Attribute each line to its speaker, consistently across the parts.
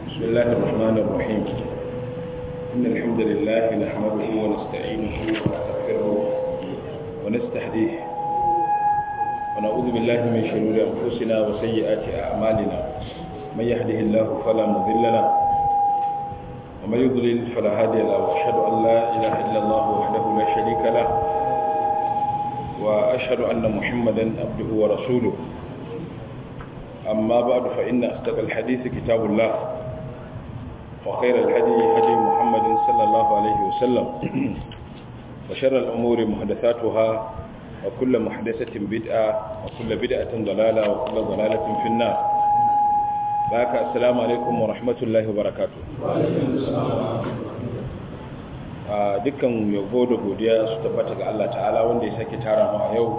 Speaker 1: بسم الله الرحمن الرحيم إن الحمد لله نحمده ونستعينه ونستغفره ونستهديه ونعوذ بالله من شرور أنفسنا وسيئات أعمالنا من يهده الله فلا مضل له ومن يضلل فلا هادي له وأشهد أن لا إله إلا الله وحده لا شريك له وأشهد أن محمدا عبده ورسوله أما بعد فإن أصدق الحديث كتاب الله وخير الهدي هدي محمد صلى الله عليه وسلم وشر الأمور محدثاتها وكل محدثة بدعة وكل بدعة ضلالة وكل ضلالة في النار باك السلام عليكم ورحمة الله وبركاته dukkan yabo da godiya su tabbata ga Allah ta'ala wanda ya sake tara mu a yau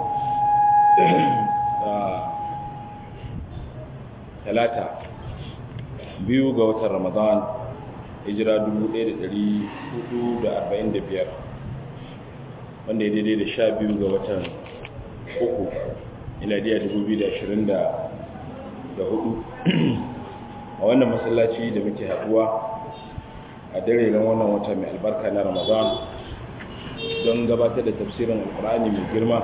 Speaker 1: talata biyu ga watan ramadan hijira 1445 wanda ya daidai da sha biyu ga watan uku iladiya 2024 a wannan masallaci da muke haduwa a dare ran wannan wata mai albarka na ramadan don gabatar da tafsirin alkur'ani mai girma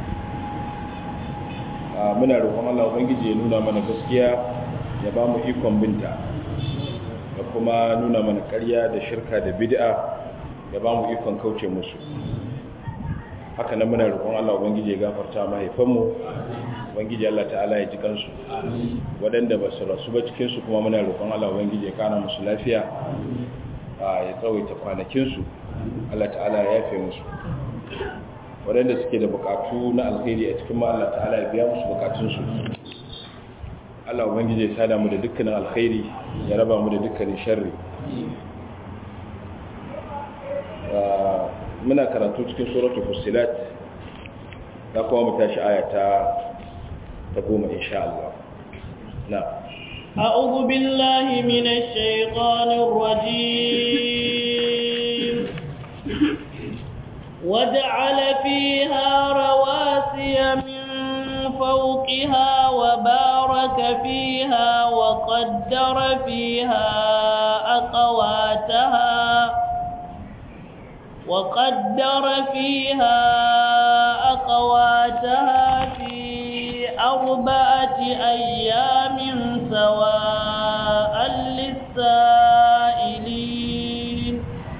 Speaker 1: muna roƙon Allah ubangiji ya nuna mana gaskiya ya ba mu ikon binta da kuma nuna mana ƙarya da shirka da bid'a ya ba mu ikon kauce musu haka nan muna roƙon Allah ubangiji ya gafarta mahaifanmu ubangiji Allah ta'ala ya ji kansu waɗanda ba su rasu ba cikin su kuma muna roƙon Allah ubangiji ya kana musu lafiya ya tsawaita kwanakin su Allah ta'ala ya yafe musu waɗanda suke da bukatu na alkhairi a cikin ma Allah ta'ala ya biya musu bukatunsu Allah ubangiji ya sada mu da dukkanin alkhairi ya raba mu da dukkanin sharri muna karatu cikin suratul fusilat da kuma mu tashi aya ta ta goma insha Allah na
Speaker 2: أعوذ بالله من الشيطان الرجيم وجعل فيها رواسي من فوقها وبارك فيها وقدر فيها أقواتها وقدر فيها أقواتها في أربعة أيام سواء للسائلين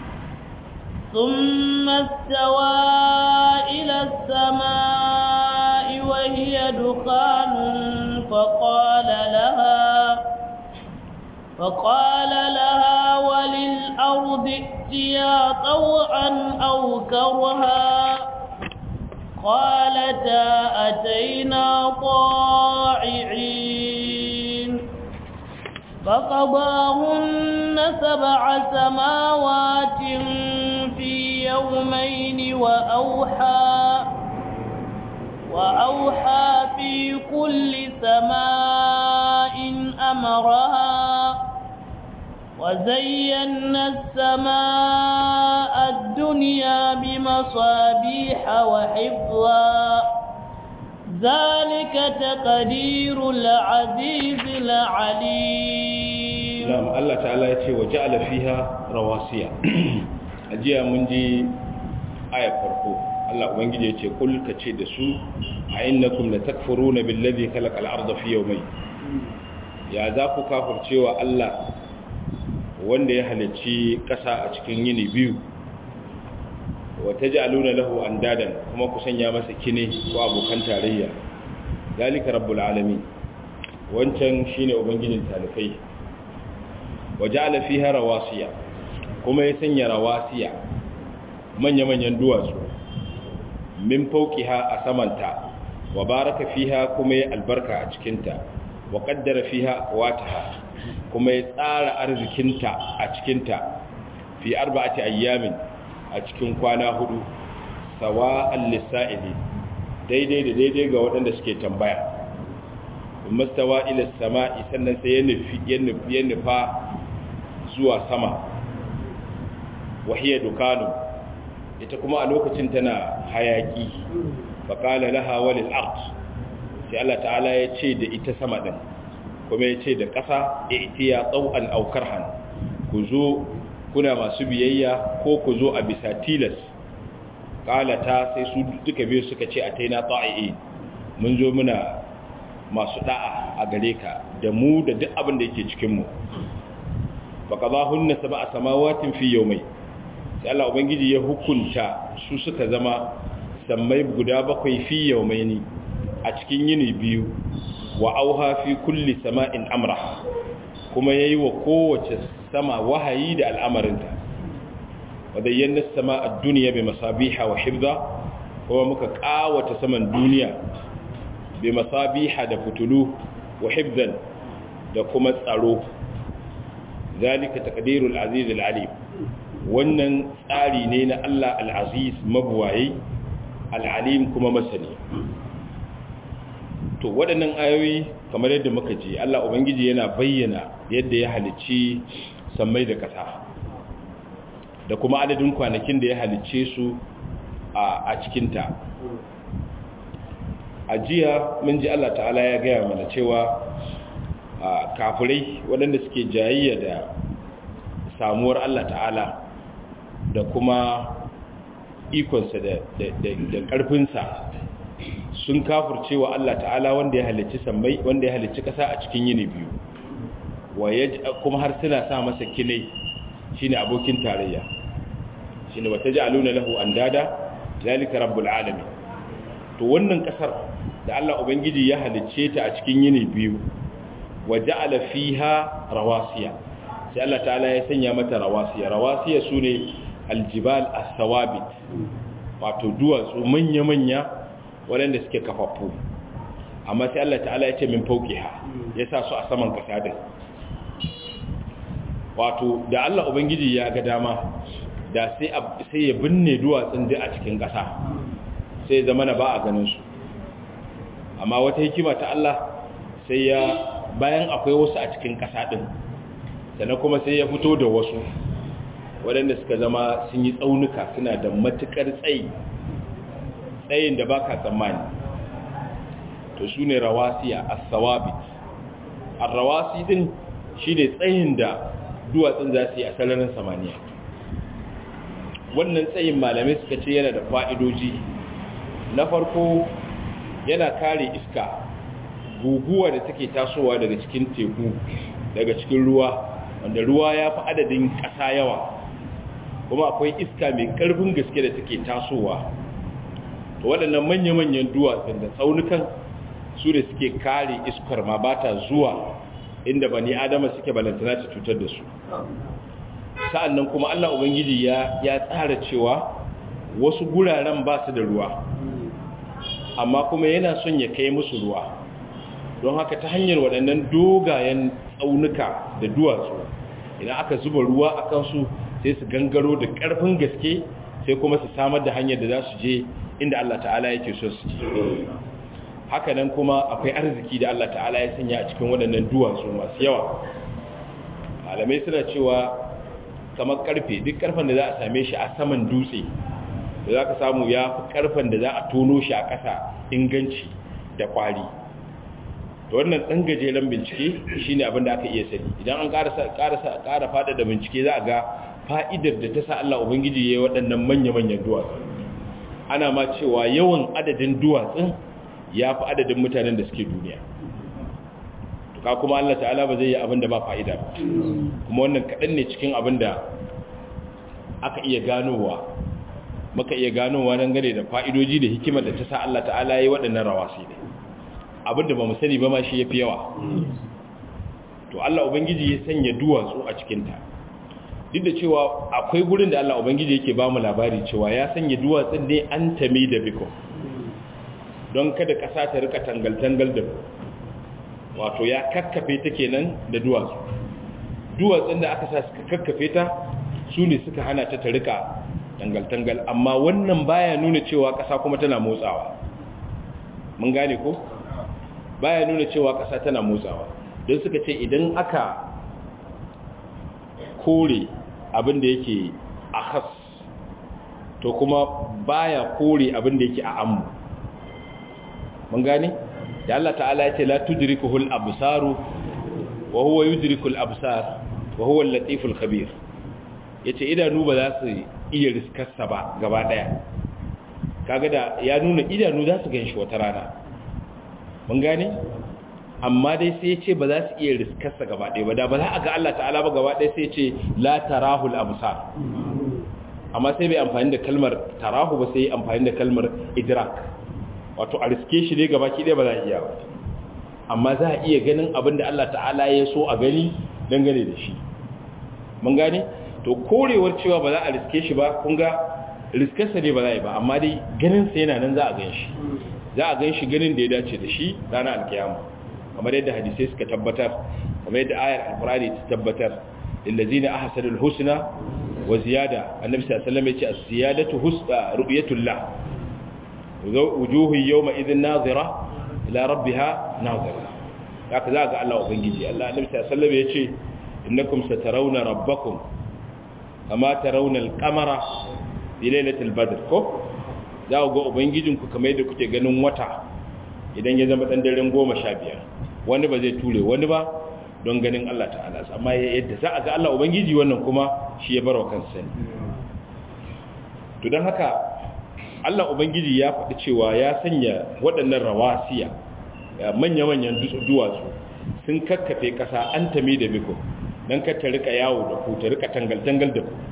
Speaker 2: ثم استوى إلى السماء وهي دخان فقال لها فقال لها وللأرض ائتيا طوعا أو كرها قالتا أتينا طاععين فقضاهن سبع سماوات في يومين وأوحى وأوحى في كل سماء أمرها وزينا السماء الدنيا بمصابيح وحفظا ذلك تقدير العزيز العليم
Speaker 1: نعم الله تعالى يتي وجعل فيها رواسيا ajiya mun ji aya farko Allah ubangiji ya ce kul ka ce da su a innakum la takfuruna billazi khalaqa al-ardha fi yawmayn ya za ku kafircewa Allah wanda ya halicci ƙasa a cikin yini biyu wa taj'aluna lahu andadan kuma ku sanya masa kine ko abokan tarayya zalika rabbul alamin wancan shine ubangijin talikai wa ja'ala fiha rawasiya kuma ya sanya rawasiya manya-manyan duwatsu min fauqiha a samanta wa baraka fiha kuma ya albarka a cikinta wa qaddara fiha aqwataha kuma ya tsara arzikinta a cikinta fi arba'ati ayyamin a cikin kwana hudu sawa'an lisa'ili daidai da daidai ga waɗanda suke tambaya mastawa ila sama'i sannan sai ya nufi ya nufa zuwa sama wahiyar dukanu ita kuma a lokacin tana hayaki faƙala laha walil art sai Allah ta'ala ya ce da ita sama ɗin kuma ya ce da ƙasa itiya tsau'an aukar han ku zo kuna masu biyayya ko ku zo a bisa tilas ƙalata sai su duka biyu suka ce a taina ta'i'i mun zo muna masu da'a a gare ka da mu da duk abin da yake cikinmu ba ka za hunna sama a samawatin fi yau mai sai Allah Ubangiji ya hukunta su suka zama sammai guda bakwai fi yau mai ni a cikin yini biyu wa auha fi kulli sama'in amra kuma yayi wa kowace sama wahayi da al'amarinta wadayyana sama a duniya bai masabiha wa hibza kuma muka kawata saman duniya bai masabiha da fitulu wa hibzan da kuma tsaro zalika taqdirul aziz al-alim wannan tsari ne na Allah al-aziz mabuwayi al-alim kuma masani to waɗannan ayoyi kamar yadda muka ji Allah ubangiji yana bayyana yadda ya halicci sammai da ƙasa da kuma adadin kwanakin da ya halicce su a cikinta a jiya mun ji Allah ta'ala ya gaya mana cewa kafirai waɗanda suke jayayya da samuwar Allah ta'ala da kuma ikonsa da ƙarfinsa sun kafurcewa Allah ta'ala wanda ya halicci sammai wanda ya halicci ƙasa a cikin yini biyu kuma har suna sa masa kinai shine abokin tarayya shine wata ja'aluna lahu andada zalika rabbul alamin to wannan kasar da Allah ubangiji ya halicce ta a cikin yini biyu wa ja'ala fiha rawasiya sai Allah ta'ala ya sanya mata rawasiya rawasiya sune aljibal as-sawabit wato duwatsu manya-manya waɗanda suke kafaffu amma sai Allah ta'ala ya ce min fauqiha ya sa su a saman kasa din wato da Allah ubangiji ya ga dama da sai sai ya binne duwatsun da a cikin kasa sai zama na ba a ganin su amma wata hikima ta Allah sai ya bayan akwai wasu a cikin kasa din sannan kuma sai ya fito da wasu waɗanda suka zama sun yi tsaunuka suna da matukar tsayi tsayin da baka tsammani to su ne rawasiya as-sawabit ar-rawasi din shine tsayin da duwatsun za su yi a sararin samaniya wannan tsayin malamai suka ce yana da fa'idoji na farko yana kare iska guguwa da take tasowa daga cikin teku daga cikin ruwa wanda ruwa ya fi adadin ƙasa yawa kuma akwai iska mai ƙarfin gaske da take tasowa to waɗannan manya-manyan duwatsun da tsaunukan su da suke kare iskar ma ba ta zuwa inda bani adama suke balantana ta cutar da su sa'annan kuma Allah Ubangiji ya ya tsara cewa wasu guraren ba su da ruwa amma kuma yana son ya kai musu ruwa don haka ta hanyar waɗannan dogayen tsaunuka da duwatsu idan aka zuba ruwa a kansu sai su gangaro da ƙarfin gaske sai kuma su samar da hanyar da za su je inda Allah ta'ala yake so su je hakanan kuma akwai arziki da Allah ta'ala ya sanya a cikin waɗannan duwatsu masu yawa malamai suna cewa kamar karfe duk karfen da za a same shi a saman dutse da za ka samu ya fi karfen da za a tono shi a ƙasa inganci da kwari da wannan ɗan gajeren bincike shi ne abin da aka iya sani idan an ƙara fada da bincike za a ga fa'idar da ta sa Allah Ubangiji ya yi waɗannan manya-manyan duwatsu ana ma cewa yawan adadin duwatsun ya fi adadin mutanen da suke duniya ka kuma Allah ta'ala ba zai yi abin da ba fa'ida ba kuma wannan kaɗan ne cikin abin da aka iya ganowa maka iya ganowa don gane da fa'idoji da hikimar da ta sa Allah ta'ala ya yi waɗannan rawasi ne abin da ba mu sani ba ma shi ya fi yawa to Allah Ubangiji ya sanya duwatsu a cikinta duk da cewa akwai gurin da Allah Ubangiji yake ba mu labari cewa ya sanya duwatsun ne an tami da biko don kada ƙasa ta rika tangal-tangal da wato ya kakkafe ta kenan da duwatsu duwatsun da aka sa suka kakkafe ta su ne suka hana ta ta rika tangal-tangal amma wannan baya nuna cewa ƙasa kuma tana motsawa mun gane ko baya nuna cewa ƙasa tana motsawa don suka ce idan aka kore abin da yake a has to kuma baya kore abin da yake a ammu mun gane da Allah ta'ala ya ce la tudrikuhul absaru wa huwa yudrikul absar wa huwa al-latiful khabir yace idanu ba za su iya riskarsa ba gaba daya kaga da ya nuna idanu za su ganshi wata rana mun gane amma dai sai ya ce ba za su iya riskarsa gaba daya ba da ba za a ga Allah ta'ala ba gaba daya sai ya ce la tarahul absar amma sai bai amfani da kalmar tarahu ba sai amfani da kalmar idrak wato a riske shi ne gaba ki daya ba za a iya ba amma za a iya ganin abin da Allah ta'ala ya so a gani dangane da shi mun gane to korewar cewa ba za a riske shi ba kun ga riskarsa ne ba za a yi ba amma dai ganinsa yana nan za a gan shi za a gan shi ganin da ya dace da shi ranar alkiyama kamar yadda hadisai suka tabbatar kamar yadda ayar alkurani ta tabbatar lillazina ahsanul husna wa ziyada annabi sallallahu alaihi wasallam ya ce as-ziyadatu husna ru'yatullah wujuhu yawma idhin nazira ila rabbiha nazira haka za ga Allah ubangiji Allah annabi sallallahu alaihi wasallam ya ce innakum satarawna rabbakum kama tarawna al-qamara fi lailatul badr ko za ku ga ubangijinku kamar yadda kuke ganin wata idan ya zama dan daren 15 wani ba zai ture wani ba don ganin Allah ta'ala amma yadda za a ga Allah ubangiji wannan kuma shi ya barwa kansa ne to dan haka Allah ubangiji ya faɗi cewa ya sanya waɗannan rawasiya manya-manyan duwatsu sun kakkafe ƙasa an tami da biko don ka ta rika yawo da ku ta rika tangal-tangal da ku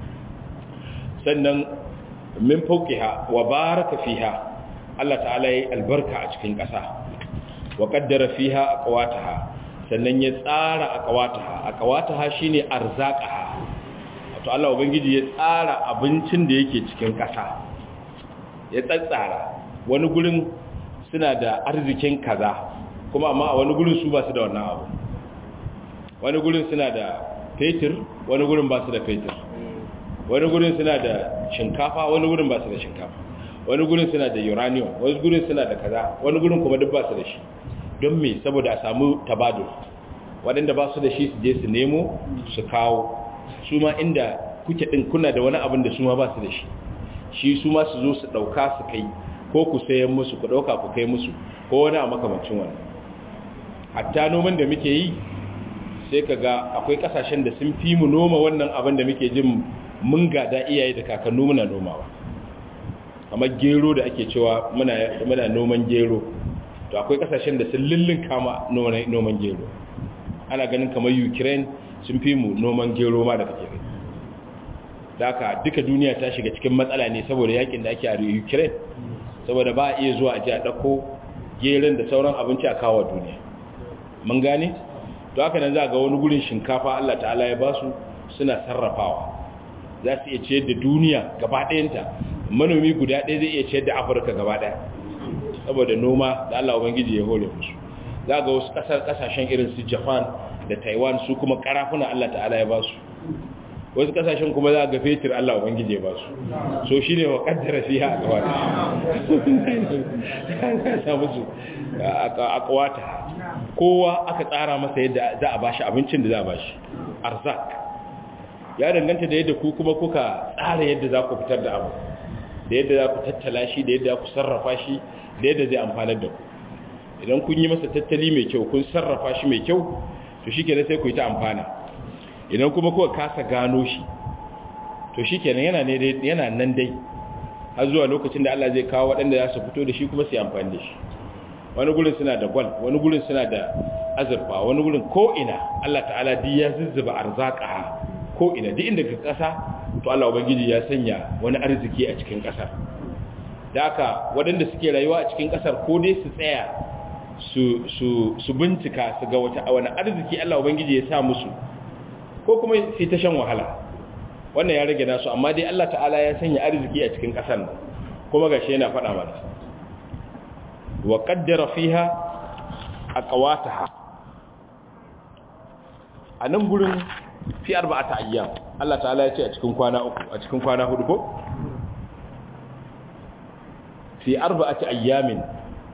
Speaker 1: sannan min fauqiha wa baraka fiha Allah ta'ala yi albarka a cikin ƙasa wa qaddara fiha aqwataha sannan ya tsara aqwataha aqwataha shine arzaqaha wato Allah ubangiji ya tsara abincin da yake cikin ƙasa ya tsatsara wani gurin suna da arzikin kaza kuma amma a wani gurin su ba su da wannan abu wani gurin suna da fetur wani gurin ba su da fetur wani gurin suna da shinkafa wani gurin ba su da shinkafa wani gurin suna da uranium wani gurin suna da kaza wani gurin kuma duk ba su da shi don me saboda a samu tabadul waɗanda ba su da shi su je su nemo su kawo su ma inda kuke ɗin kuna da wani abin da su ma ba su da shi shi su ma su zo su ɗauka su kai ko ku sayan musu ku ɗauka ku kai musu ko wani a makamancin wani hatta noman da muke yi sai ka ga akwai ƙasashen da sun fi mu noma wannan abin da muke jin mun gada iyaye da kakannu muna nomawa kamar gero da ake cewa muna noman gero to akwai kasashen da sun lullun kama noman gero ana ganin kamar ukraine sun fi mu noman gero ma da kake gani da aka duka duniya ta shiga cikin matsala ne saboda yakin da ake a ukraine saboda ba a iya zuwa a ji a ɗauko geron da sauran abinci a kawo duniya mun gane to haka nan za ga wani gurin shinkafa allah ta'ala ya basu suna sarrafawa za su iya ciyar da duniya gaba ɗayanta manomi guda ɗaya zai iya ciyar da afirka gaba ɗaya saboda noma da allah ubangiji ya hore musu za ga wasu ƙasar ƙasashen irin su japan da taiwan su kuma ƙarafuna allah ta'ala ya ba su wasu ƙasashen kuma za ga fetur allah ubangiji ya ba su so shi ne wa ƙaddara fi ha a kawata a kawata kowa aka tsara masa yadda za a bashi abincin da za a bashi arzak ya danganta da yadda ku kuma kuka tsara yadda za ku fitar da abu da yadda za ku tattala shi da yadda za ku sarrafa shi da yadda zai amfanar da ku idan kun yi masa tattali mai kyau kun sarrafa shi mai kyau to shi kenan sai ku yi ta amfana idan kuma kuka kasa gano shi to shi kenan yana, yana nan dai har zuwa lokacin da Allah zai kawo waɗanda za su fito da shi kuma su yi amfani da shi wani gurin suna da gwal wani gurin suna da azurfa wani gurin ko ina Allah ta'ala duk ya zuzzuba arzaka ko ina duk inda ka kasa to Allah ubangiji ya sanya wani arziki a cikin kasar da haka waɗanda suke rayuwa a cikin kasar ko dai su tsaya su su su bincika su ga wata wani arziki Allah ubangiji ya sa musu ko kuma su ta shan wahala wannan ya rage nasu amma dai Allah ta'ala ya sanya arziki a cikin kasar nan kuma gashi yana faɗa mana wa qaddara fiha aqwataha a nan gurin fi arba'ata ayyam Allah ta'ala ya ce a cikin kwana uku a cikin kwana hudu ko fi arba'ati ayyamin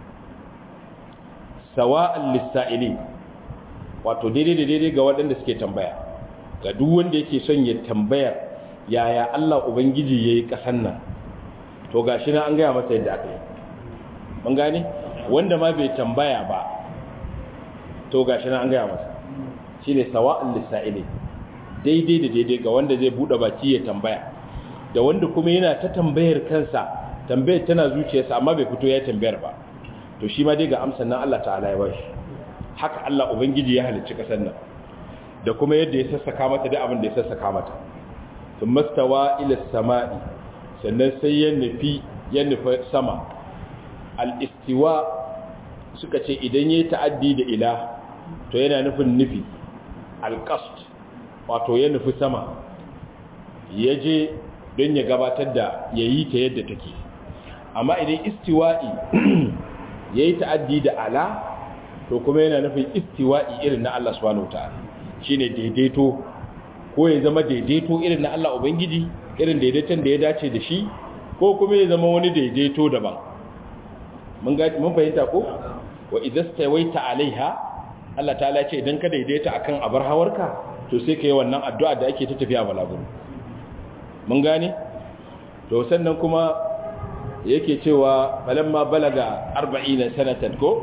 Speaker 1: sawa'an lis-sa'ilin wato daidai da daidai ga waɗanda suke tambaya ga duk wanda yake son ya tambaya yaya Allah ubangiji yayi kasan nan to gashi na an gaya masa yadda aka yi mun gane wanda ma bai tambaya ba to gashi na an gaya masa shine sawa'un lisa'ili daidai da daidai ga wanda zai bude baki ya tambaya da wanda kuma yana ta tambayar kansa tambayar tana zuciyarsa amma bai fito ya tambayar ba to shi ma dai ga amsan nan Allah ta'ala ya bashi haka Allah ubangiji ya halicci kasar nan da kuma yadda ya sassaka mata da abin da ya sassaka mata sun mastawa ila sama'i sannan sai ya nufi ya nufi sama al-istiwa suka ce idan yayi ta'addi da ila to yana nufin nufi al-qasd wato ya nufi sama ya je don ya gabatar da ya yi ta yadda take amma idan istiwa'i ya yi ta'addi da ala to kuma yana nufin istiwa'i irin na Allah subhanahu wa ta'ala shi ne daidaito ko ya zama daidaito irin na Allah Ubangiji irin daidaiton da ya dace da shi ko kuma ya zama wani daidaito daban mun fahimta ko wa idan stawaita alaiha Allah ta'ala ce idan ka daidaita akan abar hawarka to sai ka yi wannan addu'a da ake ta tafiya balaguro mun gane to sannan kuma yake cewa balamma balaga 40 sanatan ko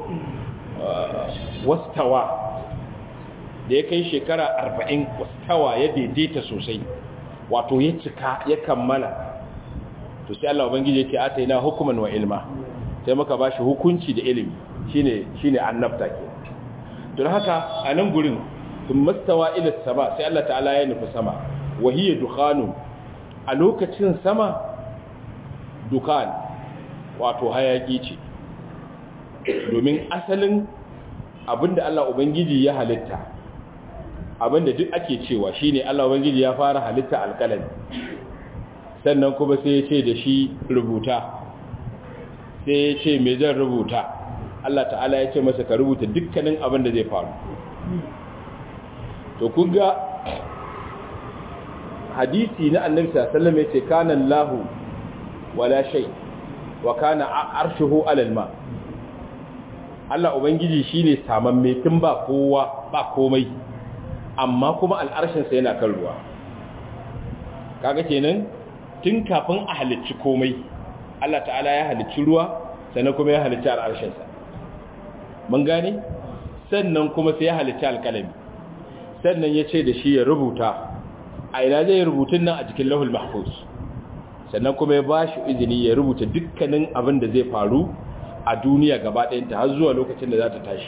Speaker 1: wastawa da ya kai shekara 40 wastawa ya daidaita sosai wato ya cika ya kammala to sai Allah ubangiji yake ataina hukuman wa ilma sai muka bashi hukunci da ilimi shine shine annabta ke don haka a nan gurin sun mastawa ila sama sai Allah ta'ala ya nufi sama wahiyya dukhanu a lokacin sama dukan wato hayaki ce domin asalin abinda Allah ubangiji ya halitta abinda duk ake cewa shine Allah ubangiji ya fara halitta alƙalami sannan kuma sai ya ce da shi rubuta sai ya ce me zan rubuta Allah ta'ala ya ce masa ka rubuta dukkanin abin da zai faru to kunga hadisi na annabi sallallahu alaihi wasallam yace kana Allahu wala shay wa kana arshuhu alal ma Allah ubangiji shine samamme tun ba kowa ba komai amma kuma al'arshin sa yana kan ruwa kaga kenan tun kafin a halicci komai Allah ta'ala ya halicci ruwa sannan kuma ya halicci al'arshin sa mun gane sannan kuma sai ya halicci alƙalami sannan ya ce da shi ya rubuta a ina zai rubutun nan a cikin lahul mahfuz sannan kuma ya ba shi izini ya rubuta dukkanin abin da zai faru a duniya gaba ɗayanta har zuwa lokacin da za ta tashi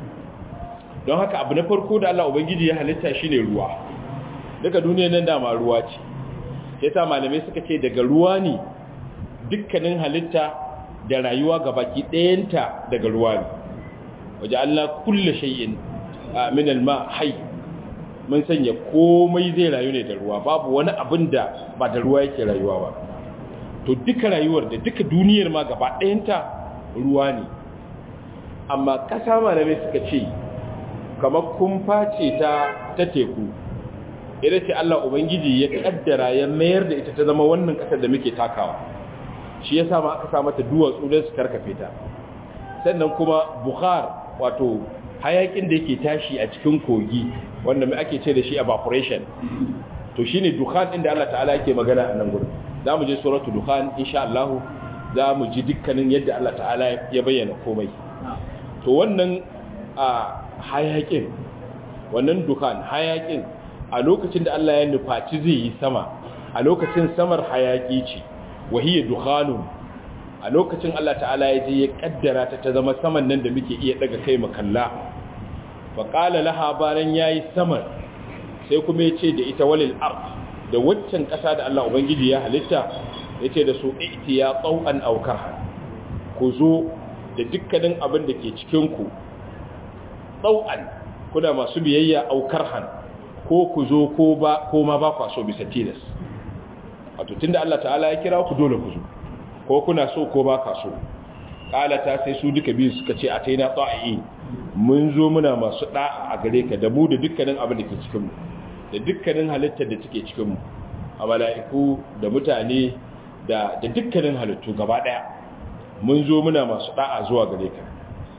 Speaker 1: don haka abu na farko da Allah Ubangiji ya halitta shi ne ruwa duka duniya nan dama ruwa ce ya sa malamai suka ce daga ruwa ne dukkanin halitta da rayuwa gabaki ɗayanta daga ruwa ne waje Allah kulle shay'in min alma hayy mun sanya komai zai rayu ne da ruwa babu wani abin da ba da ruwa yake rayuwa ba to duka rayuwar da duka duniyar ma gaba ɗayanta ruwa ne amma ƙasa malamai suka ce kamar kumfa ce ta ta teku ita ce Allah Ubangiji ya kaddara ya mayar da ita ta zama wannan ƙasar da muke takawa shi ya sa ma aka sa mata duwatsu don su karkafe ta sannan kuma bukhar wato hayakin da yake tashi a cikin kogi wanda mai ake ce da shi evaporation to shine dukhan inda Allah ta'ala yake magana a nan gurin zamu je suratu dukhan insha Allah zamu ji dukkanin yadda Allah ta'ala ya bayyana komai to wannan a hayakin wannan dukhan hayakin a lokacin da Allah ya nufaci zai yi sama a lokacin samar hayaki ce wahiya dukhanun a lokacin Allah ta'ala ya je ya kaddara ta ta zama saman nan da muke iya daga kai makalla fa qala laha baran yayi saman sai kuma ya ce da ita walil ard da waccan kasa da Allah ubangiji ya halitta yace da su iti ya tsawan aw karha ku zo da dukkanin abin da ke cikin ku tsawan kuna masu biyayya aw karhan ko ku zo ko ba ko ma ba ku so bisa tilas wato tunda Allah ta'ala ya kira ku dole ku zo ko kuna so ko ba ka so kalata sai su duka biyu suka ce a taina tsa'i mun zo muna masu da'a a gare ka da mu da dukkanin abin da ke cikin mu da dukkanin halittar da take cikin mu a mala'iku da mutane da da dukkanin halittu gaba daya mun zo muna masu da'a zuwa gare ka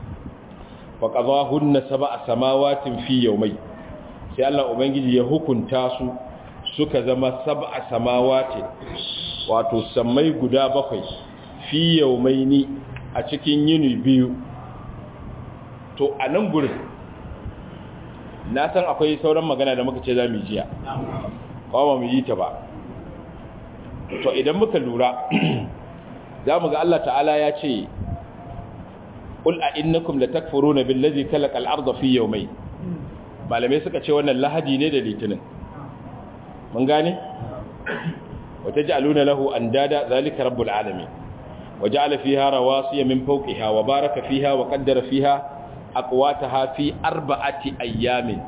Speaker 1: fa qadahunna sab'a samawatin fi yawmai sai Allah ubangiji ya hukunta su suka zama sab'a samawati wato sammai guda bakwai fi yaumaini a cikin yini biyu to a nan gurin na san akwai sauran magana da muka ce za mu jiya kawo ba mu yi ta ba to idan muka lura za mu ga Allah ta'ala ya ce qul a innakum latakfuruna billazi khalaqa al-ardha fi yawmayn malamai suka ce wannan lahadi ne da litinin mun gane wata ja'aluna lahu andada zalika rabbul alamin waja'ala fiha rawasiya min fawqiha wa baraka fiha wa qaddara fiha aqwataha fi arba'ati ayyamin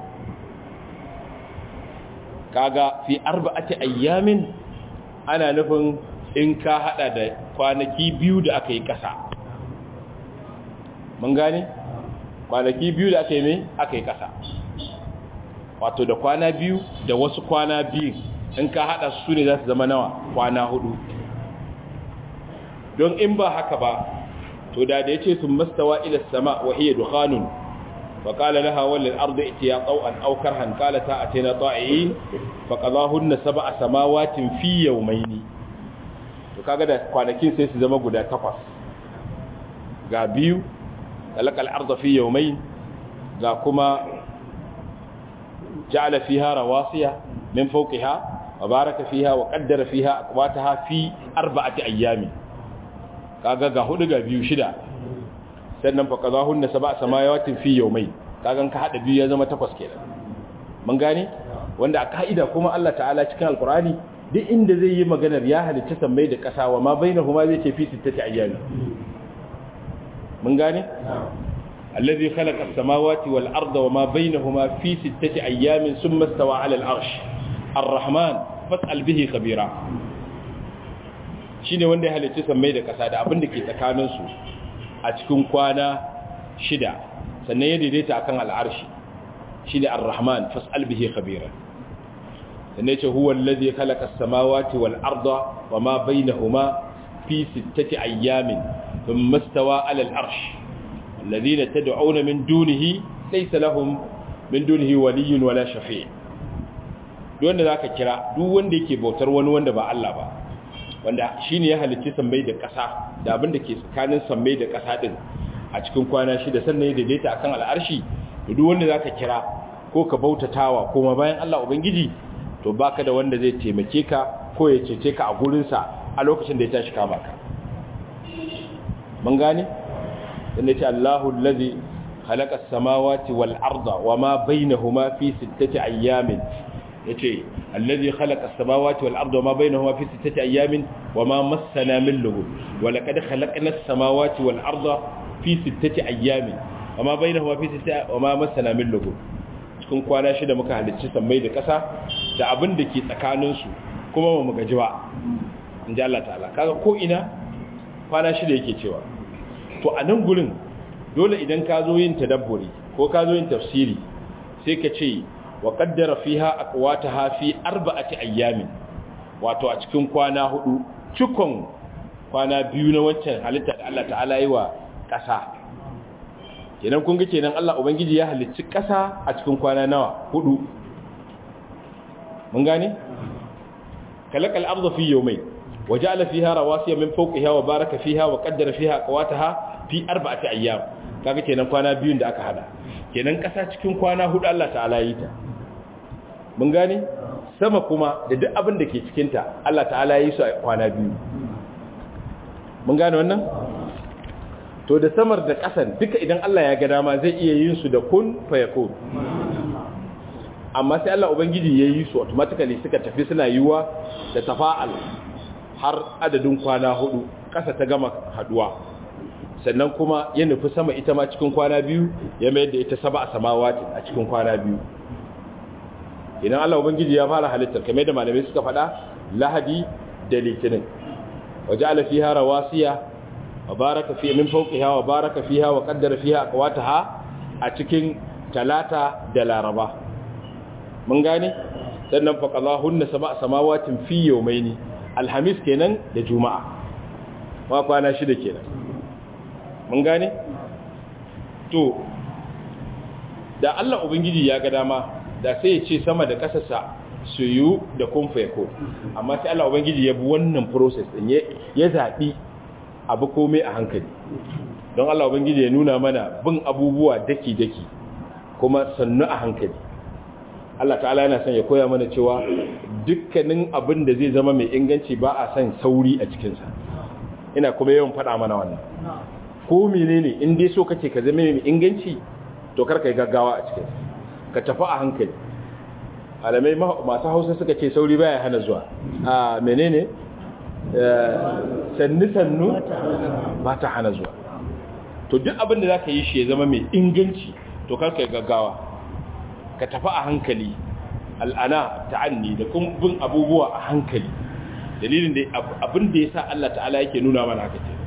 Speaker 1: kaga fi arba'ati ayyamin ana nufin in ka hada da kwanaki biyu da aka yi kasa mun gane kwanaki biyu da aka yi mai aka yi kasa wato da kwana biyu da wasu kwana biyu in ka hada su ne za su zama nawa kwana hudu don in ba haka ba to da da ya ce sun mastawa ila sama wa iya dukhanun fa qala laha wal ardu itiya taw'an aw karhan qala ta atina ta'iin fa qadahunna sab'a samawatin fi yawmayn to kaga da kwanakin sai su zama guda takwas ga biyu talaqal ardu fi yawmayn ga kuma ja'ala fiha rawasiya min fawqiha wa baraka fiha wa qaddara fiha aqwataha fi arba'ati ayyami kaga ga hudu ga biyu shida sannan fa qadahunna sab'a samayawatin fi yawmay kaga ka hada biyu ya zama takwas kenan mun gane wanda a kaida kuma Allah ta'ala cikin alqur'ani duk inda zai yi maganar ya halitta sammai da kasa wa ma bainahuma zai ce fi sittati ayyami mun gane الذي خلق السماوات والأرض وما بينهما في ستة أيام ثم استوى على العرش الرحمن فاسأل به خبيرا shine wanda ya halicci sammai da ƙasa da abin da ke tsakaninsu a cikin kwana shida sannan ya daidaita akan al'arshi shine ar-rahman fas'al bihi khabira sannan yace huwa allazi khalaqa as-samawati wal arda wama bainahuma fi sittati ayyamin thumma istawa 'ala al-arsh الذين تدعون من دونه ليس لهم من دونه ولي ولا شفيع duk wanda zaka kira duk wanda yake bautar wani wanda ba Allah ba wanda shine ya halicci sammai da ƙasa da abin da ke tsakanin sammai da ƙasa din a cikin kwana shida sannan ya daidaita akan al'arshi duk wanda zaka kira ko ka bautatawa kuma bayan Allah ubangiji to baka da wanda zai taimake ka ko ya cece ka a gurin sa a lokacin da ya tashi kama ka mun gane inda ce Allahu allazi khalaqa as-samawati wal arda wama bainahuma fi sittati ayyamin yace allazi khalaqa as-samawati wal arda wama bainahuma fi sittati ayyamin wama massana min lughub wa laqad khalaqna as-samawati wal arda fi sittati ayyamin wama bainahuma fi sittati wama massana min lughub cikin kwana shida muka halicci sammai da ƙasa da abin da ke tsakanin su kuma ba mu gaji ba inji Allah ta'ala kaga ko ina kwana shida yake cewa to a nan gurin dole idan ka zo yin tadabburi ko ka zo yin tafsiri sai ka ce wa qaddara fiha aqwataha fi arba'ati ayyamin wato a cikin kwana hudu cikon kwana biyu na wancan halitta da Allah ta'ala yi wa ƙasa kenan kun ga kenan Allah ubangiji ya halicci ƙasa a cikin kwana nawa hudu mun gane kalakal ardu fi yawmayn وجعل فيها رواسي من فوقها وبارك فيها وقدر فيها قواتها في أربعة أيام kaga kenan kwana biyun da aka hada kenan kasa cikin kwana hudu Allah ta'ala yi ta mun gane sama kuma da duk abin da ke cikin ta Allah ta'ala yi su a kwana biyu mun gane wannan to da samar da kasan duka idan Allah ya ga dama zai iya yin su da kun fayakun amma sai Allah ubangiji ya yi su automatically suka tafi suna yiwa da tafa'al har adadin kwana hudu ƙasa ta gama haduwa sannan kuma ya nufi sama ita ma cikin kwana biyu ya mayar da ita saba a samawati a cikin kwana biyu idan Allah ubangiji ya fara halittar kamar da malamai suka faɗa lahadi da litinin waje ala fiha rawasiya wa baraka fi min fawqiha wa baraka fiha wa qaddara fiha aqwataha a cikin talata da laraba mun gane sannan faqalahunna sab'a samawatin fi yawmayni alhamis kenan da juma'a ma kwana shida kenan mun gane to da Allah ubangiji ya ga dama da sai ya ce sama da kasasa su yi da kumfa ya amma sai Allah ubangiji ya bi wannan process din ya zaɓi abu komai a hankali don Allah ubangiji ya nuna mana bin abubuwa daki-daki kuma sannu a hankali Allah ta'ala yana son ya koya mana cewa dukkanin abin da zai zama mai inganci ba a son sauri a cikinsa ina kuma yawan faɗa mana wannan ko menene in dai so kake ka zama mai inganci to kar ka yi gaggawa a cikinsa ka tafi a hankali alamai masu hausa suka ce sauri baya hana zuwa a menene sannu-sannu ba ta hana zuwa to duk abin da za ka yi shi ya zama mai inganci to karka yi gaggawa ka tafi a hankali al'ana ta'anni da kuma bin abubuwa a hankali dalilin da abin da ya sa Allah ta'ala yake nuna mana haka ce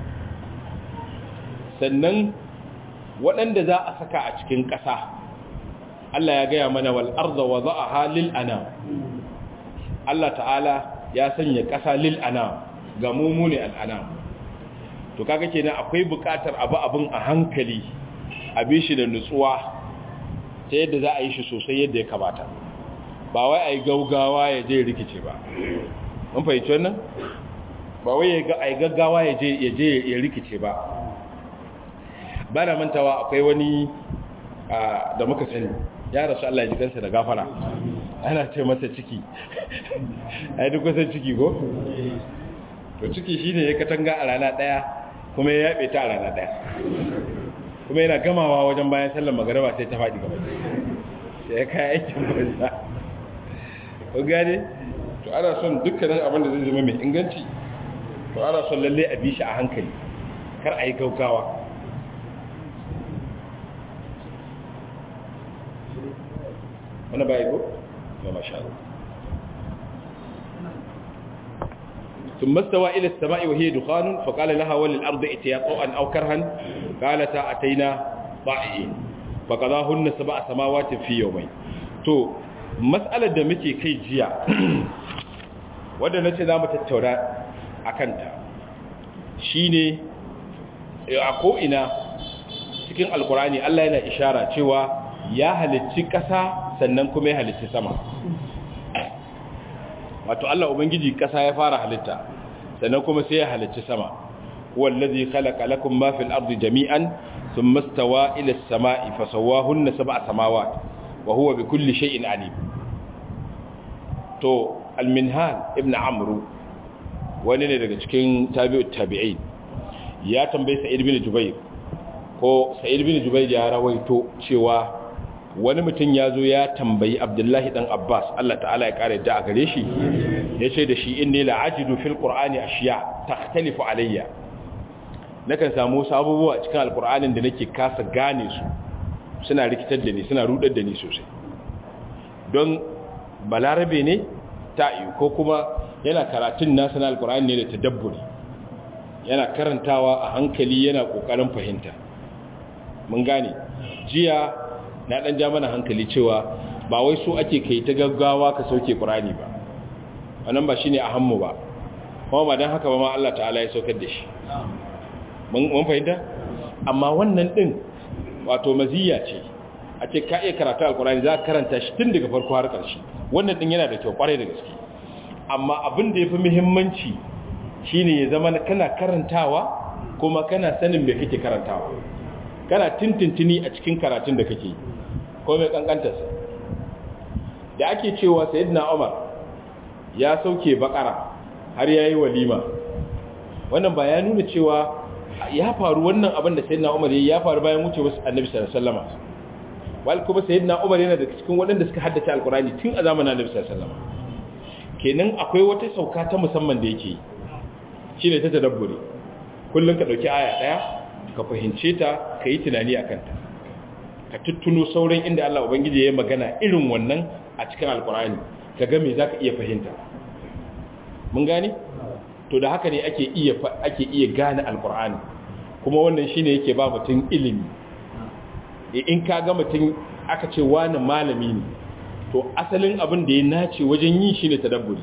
Speaker 1: sannan waɗanda za a saka a cikin ƙasa Allah ya gaya mana wal arda wa za'aha lil ana Allah ta'ala ya sanya ƙasa lil ana ga mumune al ana to kaga kenan akwai buƙatar abu abin a hankali abin shi da nutsuwa ta yadda za a yi shi sosai yadda ya kamata ba wai ai gaugawa ya je rikice ba mun fahimci wannan ba wai ai gaggawa ya je ya je ya rikice ba ba na mantawa akwai wani da muka sani ya rasu Allah ya ji kansa da gafara ana ce masa ciki ai duk kusan ciki ko to ciki shine ya katanga a rana daya kuma ya yabe ta a rana daya kuma yana gamawa wajen bayan sallar magariba sai ta faɗi gaba sai ya kai aikin banza ko gane to ana son dukkanin abin da zai zama mai inganci to ana son lalle a bi shi a hankali kar a yi gaugawa wani ba ko? ya masha Allah ثم استوى إلى السماء وهي دخان فقال لها وللأرض اتيا طوعا أو كرها قالتا أتينا طائعين فقضاهن سبع سماوات في يومين تو مسألة دمتي كي جيا wadda na ce za mu tattauna a kanta shi ne a ko'ina cikin alkurani Allah yana ishara cewa ya halicci ƙasa sannan kuma ya halicci sama wato Allah Ubangiji ƙasa ya fara halitta sannan kuma sai ya halicci sama wallazi khalaqa lakum ma fil ardi jami'an thumma istawa ila as-sama'i fasawwahunna sab'a samawat wa huwa bikulli shay'in alim to al-minhal ibn amr wani ne daga cikin tabi'ut tabi'in ya tambaye sa'id bin jubair ko sa'id bin jubair ya rawaito cewa wani mutum ya zo ya tambayi abdullahi dan abbas Allah ta'ala ya kare da a gare shi ya ce da shi inni la'ajidu fil qur'ani ashiya takhtalifu alayya nakan samu wasu abubuwa cikin alqur'anin da nake kasa gane su suna rikitar da ni suna rudar da ni sosai don balarabe ne ta'i ko kuma yana karatun nasa na alqur'ani ne da tadabburi yana karantawa a hankali yana kokarin fahimta mun gane jiya na dan ja mana hankali cewa ba wai so ake kai ta gaggawa ka sauke Qur'ani ba wannan ba shine ahammu ba kuma ba dan haka ba ma Allah ta'ala ya saukar da shi mun mun fahimta amma wannan din wato maziya ce a ce ka iya karatu alqur'ani za ka karanta shi tun daga farko har ƙarshe wannan din yana da kyau kwarai da gaske amma abin da yafi muhimmanci shine ya zama kana karantawa kuma kana sanin me kake karantawa kana tintintini a cikin karatun da kake ko mai kankantarsa da ake cewa sayyidina Umar ya sauke bakara har yayi walima wannan ba ya nuna cewa ya faru wannan abin da sayyidina Umar ya faru bayan wucewar Annabi sallallahu alaihi wasallam wal kuma sayyidina Umar yana da cikin waɗanda suka haddace alqurani tun a zamanin Annabi sallallahu alaihi wasallam kenan akwai wata sauka ta musamman da yake shine ta tadabburi kullun ka dauki aya daya ka fahimce ta ka yi tunani a kanta ka tuttuno sauran inda Allah Ubangiji ya yi magana irin wannan a cikin alkurani ka ga me za ka iya fahimta mun gane? to da haka ne ake iya ake iya gane alkurani kuma wannan shine yake ba mutum ilimi in ka ga mutum aka ce wani malami ne to asalin abin da ya nace wajen yi shine tadabburi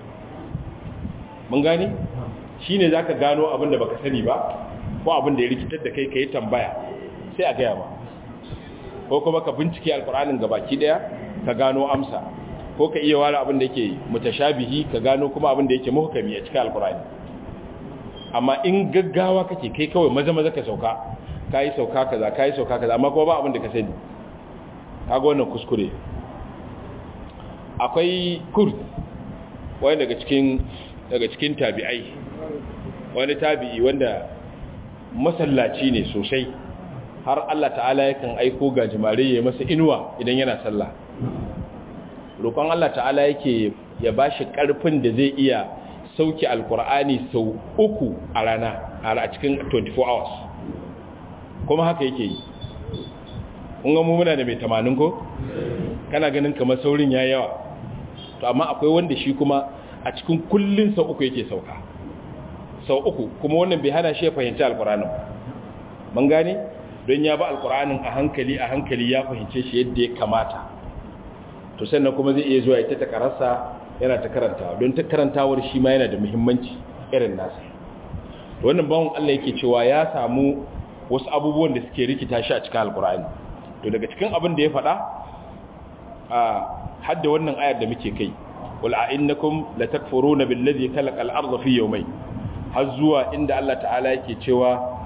Speaker 1: mun gane shine zaka gano abin da baka sani ba ko abin da ya rikitar da kai ka yi tambaya sai a gaya ba ko kuma ka bincike alkur'anin gabaki daya ka gano amsa ko ka iya ware abin da yake mutashabihi ka gano kuma abin da yake muhkami a cikin alkur'ani amma in gaggawa kake kai kawai maza maza ka sauka kai sauka kaza kai sauka kaza amma kuma ba abin da ka sani kaga wannan kuskure akwai kurd wani daga cikin daga cikin tabi'ai wani tabi'i wanda masallaci ne sosai har Allah ta'ala yakan aiko gajimare ya masa inuwa idan yana sallah roƙon Allah ta'ala yake ya bashi ƙarfin da zai iya sauke alkur'ani sau uku a rana a cikin 24 hours kuma haka yake yi kun ga muna da mai tamanin ko kana ganin kamar saurin ya yawa to amma akwai wanda shi kuma a cikin kullun sau uku yake sauka sau uku kuma wannan bai hana shi ya fahimci alkur'anin mun gane don ya ba alkur'anin a hankali a hankali ya fahimce shi yadda ya kamata to sannan kuma zai iya zuwa ya ta takararsa yana ta karantawa don ta karantawar shi ma yana da muhimmanci irin nasa wannan bawon Allah yake cewa ya samu wasu abubuwan da suke rikita shi a cikin alkur'ani to daga cikin abin da ya faɗa a hadda wannan ayar da muke kai wal a'innakum latakfuruna billazi khalaqa al-ardha fi yawmayn har zuwa inda Allah ta'ala yake cewa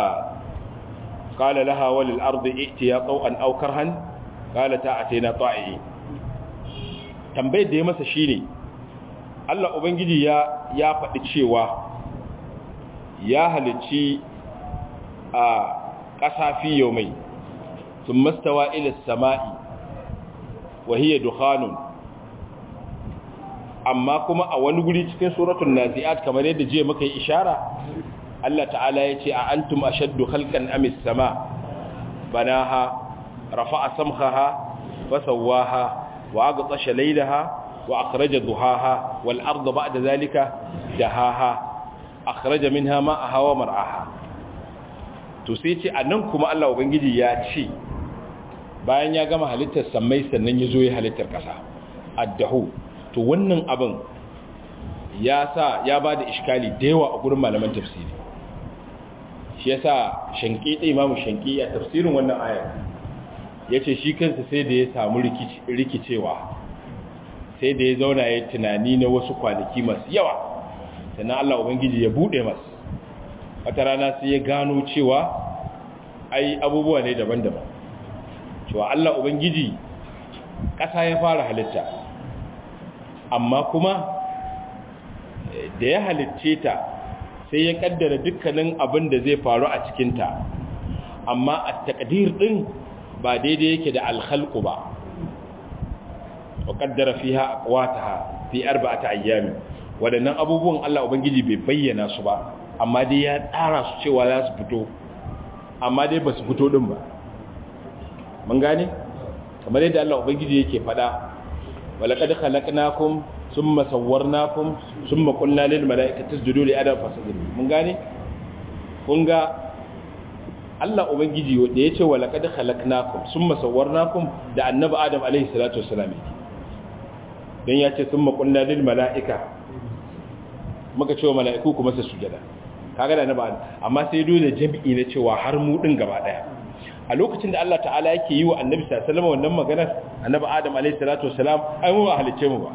Speaker 1: qala laha walil ardi i'tiya taw'an aw karhan qalata atina ta'i'in tambayar da ya masa shine Allah ubangiji ya ya faɗi cewa ya halicci a ƙasa fi yawmai sun mastawa ila sama'i wa hiya dukhanun amma kuma a wani guri cikin suratul nazi'at kamar yadda jiya muka yi ishara Allah ta'ala ya ce a antum ashaddu khalqan amis sama banaha rafa'a samkhaha fasawwaha wa aghtasha laylaha wa akhraja duhaha wal arda ba'da zalika dahaha akhraja minha ma'aha wa mar'aha to sai ce anan kuma Allah ubangiji ya ce bayan ya gama halittar samai sannan ya zo ya halittar kasa addahu to wannan abin ya sa ya ba da iskali da yawa a gurin malaman tafsiri shi yasa shanki ɗai imamu shanki a tafsirin wannan ayar ya ce shi kansa sai da ya samu rikicewa sai da ya zauna ya tunani na wasu kwanaki masu yawa sannan Allah Ubangiji ya buɗe masu wata rana sai ya gano cewa ai abubuwa ne daban-daban cewa Allah Ubangiji ƙasa ya fara halitta amma kuma da ya halicce ta sai ya kaddara dukkanin abin da zai faru a cikinta amma a takdir ɗin ba daidai yake da alhalku ba wa kaddara fiha aqwataha fi arba'ati ayyami wadannan abubuwan Allah ubangiji bai bayyana su ba amma dai ya tsara su cewa za su fito amma dai ba su fito din ba mun gane kamar yadda Allah ubangiji yake fada walaqad khalaqnakum thumma sawwarnakum thumma qulna lil mala'ikati isjudu li adam fasjudu mun gane kun ga Allah ubangiji da yace walaqad khalaqnakum thumma sawwarnakum da annabi adam alaihi salatu wassalam dan yace thumma qulna lil mala'ika muka cewa mala'iku kuma su sujada kaga da annabi amma sai dole jami'i na cewa har mu din gaba daya a lokacin da Allah ta'ala yake yi wa annabi sallallahu alaihi wasallam wannan maganar annabi adam alaihi salatu wassalam ai mu ba halicce mu ba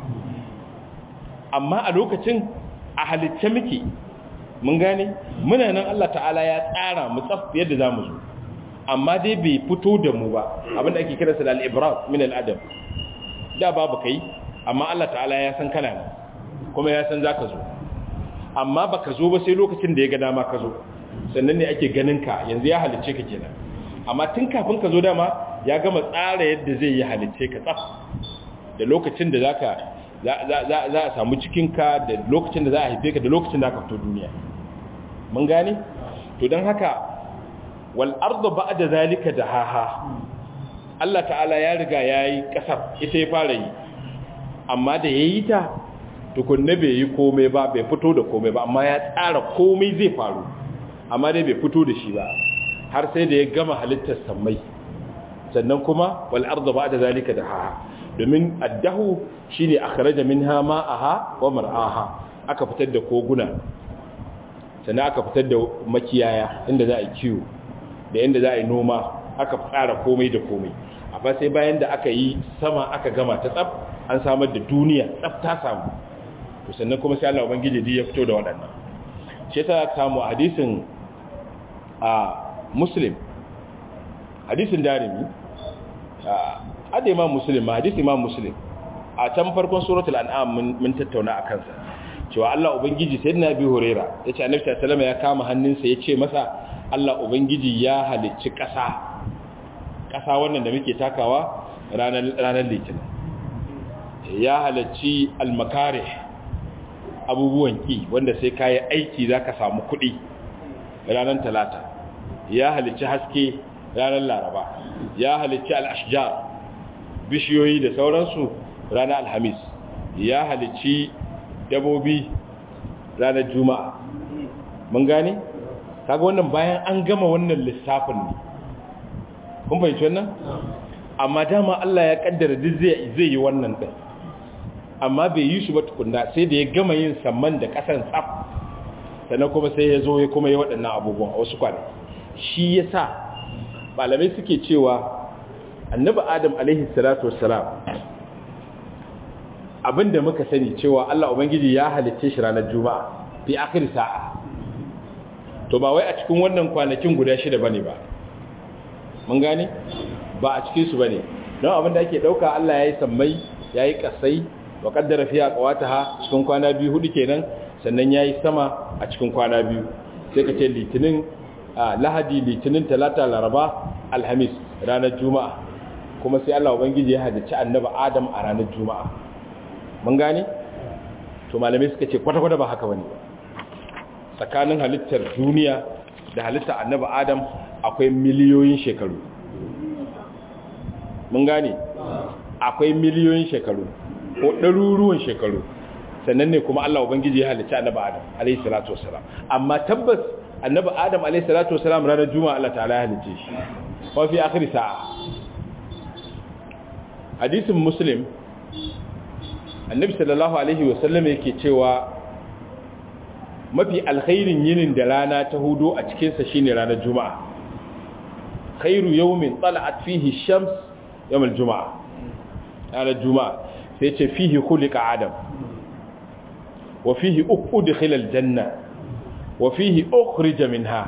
Speaker 1: amma a lokacin a halicce muke mun gane muna nan Allah ta'ala ya tsara mu tsaf yadda zamu zo amma dai bai fito da mu ba abinda ake kira sa da al-ibrat min al-adab da babu kai amma Allah ta'ala ya san kana ne kuma ya san zaka zo amma baka zo ba sai lokacin da ya ga dama ka zo sannan ne ake ganin ka yanzu ya halicce ka kenan amma tun kafin ka zo dama ya gama tsara yadda zai yi halicce ka tsaf da lokacin da zaka za a samu cikinka da lokacin da za a haife ka da lokacin da aka fito duniya mun gane to don haka wal ardu ba'da zalika dahaha Allah ta'ala ya riga yayi kasar ita ya fara yi amma da yayi ta tukunne bai yi komai ba bai fito da komai ba amma ya tsara komai zai faru amma dai bai fito da shi ba har sai da ya gama halittar sammai sannan kuma wal ardu ba'da zalika dahaha domin addahu shine akhraja minha ma'aha wa mar'aha aka fitar da koguna sannan aka fitar da makiyaya inda za a kiwo da inda za a yi noma aka tsara komai da komai amma sai bayan da aka yi sama aka gama ta tsaf an samar da duniya tsaf ta samu to sannan kuma sai Allah ubangiji ya fito da waɗannan shi yasa samu hadisin a muslim hadisin darimi a imam muslim ma hadisi imam muslim a can farkon suratul an'am mun tattauna akan sa cewa Allah ubangiji sayyidina Abi Huraira yace Annabi sallallahu alaihi ya kama hannunsa yace masa Allah ubangiji ya halicci ƙasa ƙasa wannan da muke takawa ranar ranar litinin ya halicci al-makarih abubuwan ki wanda sai kayi aiki zaka samu kuɗi ranar talata ya halicci haske ranar laraba ya halicci al-ashjar bishiyoyi da sauransu ranar alhamis ya halicci dabobi ranar juma'a mun gane kaga wannan bayan an gama wannan lissafin ne kun fahimci wannan amma dama Allah ya kaddara duk zai zai yi wannan din amma bai yi su ba tukunna sai da ya gama yin samman da kasan tsaf sannan kuma sai ya zo ya kuma yi waɗannan abubuwan a wasu kwanaki shi yasa malamai suke cewa annabi adam alaihi salatu wassalam abinda muka sani cewa Allah ubangiji ya halicce shi ranar juma'a fi akhir sa'a to ba wai a cikin wannan kwanakin guda shida bane ba mun gane ba a cikin su bane don abinda ake dauka Allah yayi sammai yayi kasai wa qaddara fiha qawataha cikin kwana biyu hudu kenan sannan yayi sama a cikin kwana biyu sai ka ce litinin lahadi litinin talata laraba alhamis ranar juma'a kuma sai Allah ubangiji ya halicci annabi Adam a ranar juma'a mun gane to malamai suka ce kwata-kwata ba haka bane tsakanin halittar duniya da halittar annabi Adam akwai miliyoyin shekaru mun gane akwai miliyoyin shekaru ko ɗaruruwan shekaru sannan ne kuma Allah ubangiji ya halicci annabi Adam alayhi salatu wassalam amma tabbas annabi Adam alayhi salatu wassalam ranar juma'a Allah ta'ala ya halicce shi wa fi akhir sa'a hadisin muslim annabi sallallahu alaihi wasallam yake cewa mafi alkhairin yinin da rana ta hudu a cikinsa shine ranar juma'a khairu yawmin tala'at fihi shams yawm al-juma'a ranar juma'a sai ce fihi khuliqa adam wa fihi udkhila al-janna wa fihi ukhrija minha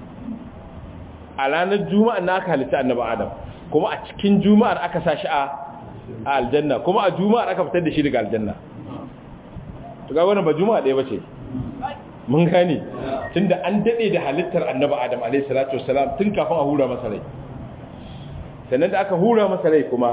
Speaker 1: a ranar juma'a na aka halitta annabi adam kuma a cikin juma'ar aka sa shi a aljanna kuma a juma'ar aka fitar da shi daga aljanna to ga wannan ba juma'a ɗaya bace mun gane tunda an dade da halittar annabi adam alayhi salatu wassalam tun kafin a hura masa rai sannan da aka hura masa rai kuma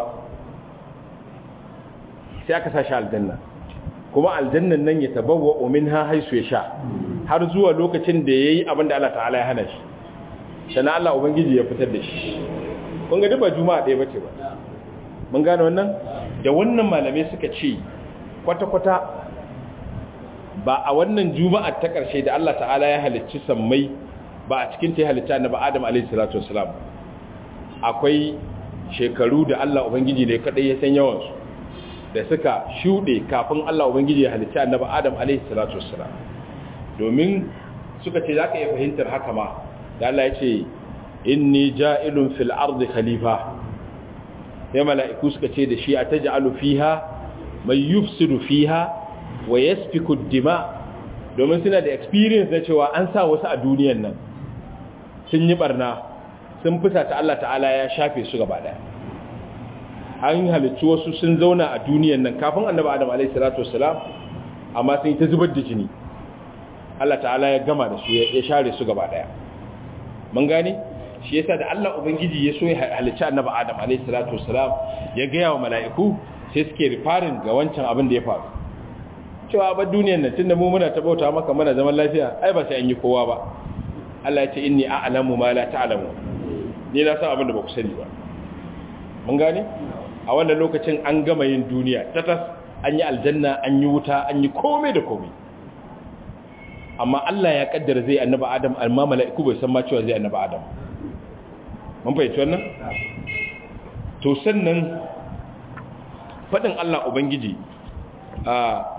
Speaker 1: sai aka sa shi aljanna kuma aljannan nan ya tabawwa minha haisu ya sha har zuwa lokacin da yayi abin da Allah ta'ala ya hana shi sannan Allah ubangiji ya fitar da shi kun ga duba juma'a ɗaya bace ba mun gane wannan da wannan malamai suka ce kwata-kwata ba a wannan juma'a ta ƙarshe da Allah ta'ala ya halicci sammai ba a cikin ta ya halitta na ba Adam alaihi salatu wasalam akwai shekaru da Allah ubangiji ne kadai ya san yawan su da suka shuɗe kafin Allah ubangiji ya halitta annabi Adam alaihi salatu wasalam domin suka ce zaka iya fahimtar haka ma da Allah ya ce inni ja'ilun fil ardi khalifa sai mala'iku suka ce da shi a ta ja'alu fiha mai yufsidu fiha wa yasfiku dima domin suna da experience na cewa an sa wasu a duniyan nan sun yi barna sun fisa ta Allah ta'ala ya shafe su gaba daya an halicci wasu sun zauna a duniyan nan kafin annabi adam alaihi salatu wassalam amma sun yi ta zubar da jini Allah ta'ala ya gama da su ya share su gaba daya mun gane shi yasa da Allah ubangiji ya so ya halicci annabi Adam alayhi salatu wassalam ya ga yawa mala'iku sai suke rifarin ga wancan abin da ya faru cewa ba duniyar nan tunda mu muna tabauta maka mana zaman lafiya ai ba sai an yi kowa ba Allah ya ce inni a'lamu ma la ta'lamu ni na san abin da ba ku sani ba mun gane a wannan lokacin an gama yin duniya tatas an yi aljanna an yi wuta an yi komai da komai amma Allah ya kaddara zai annabi Adam amma mala'iku bai san ma cewa zai annabi Adam mun fahimci wannan to sannan fadin Allah ubangiji a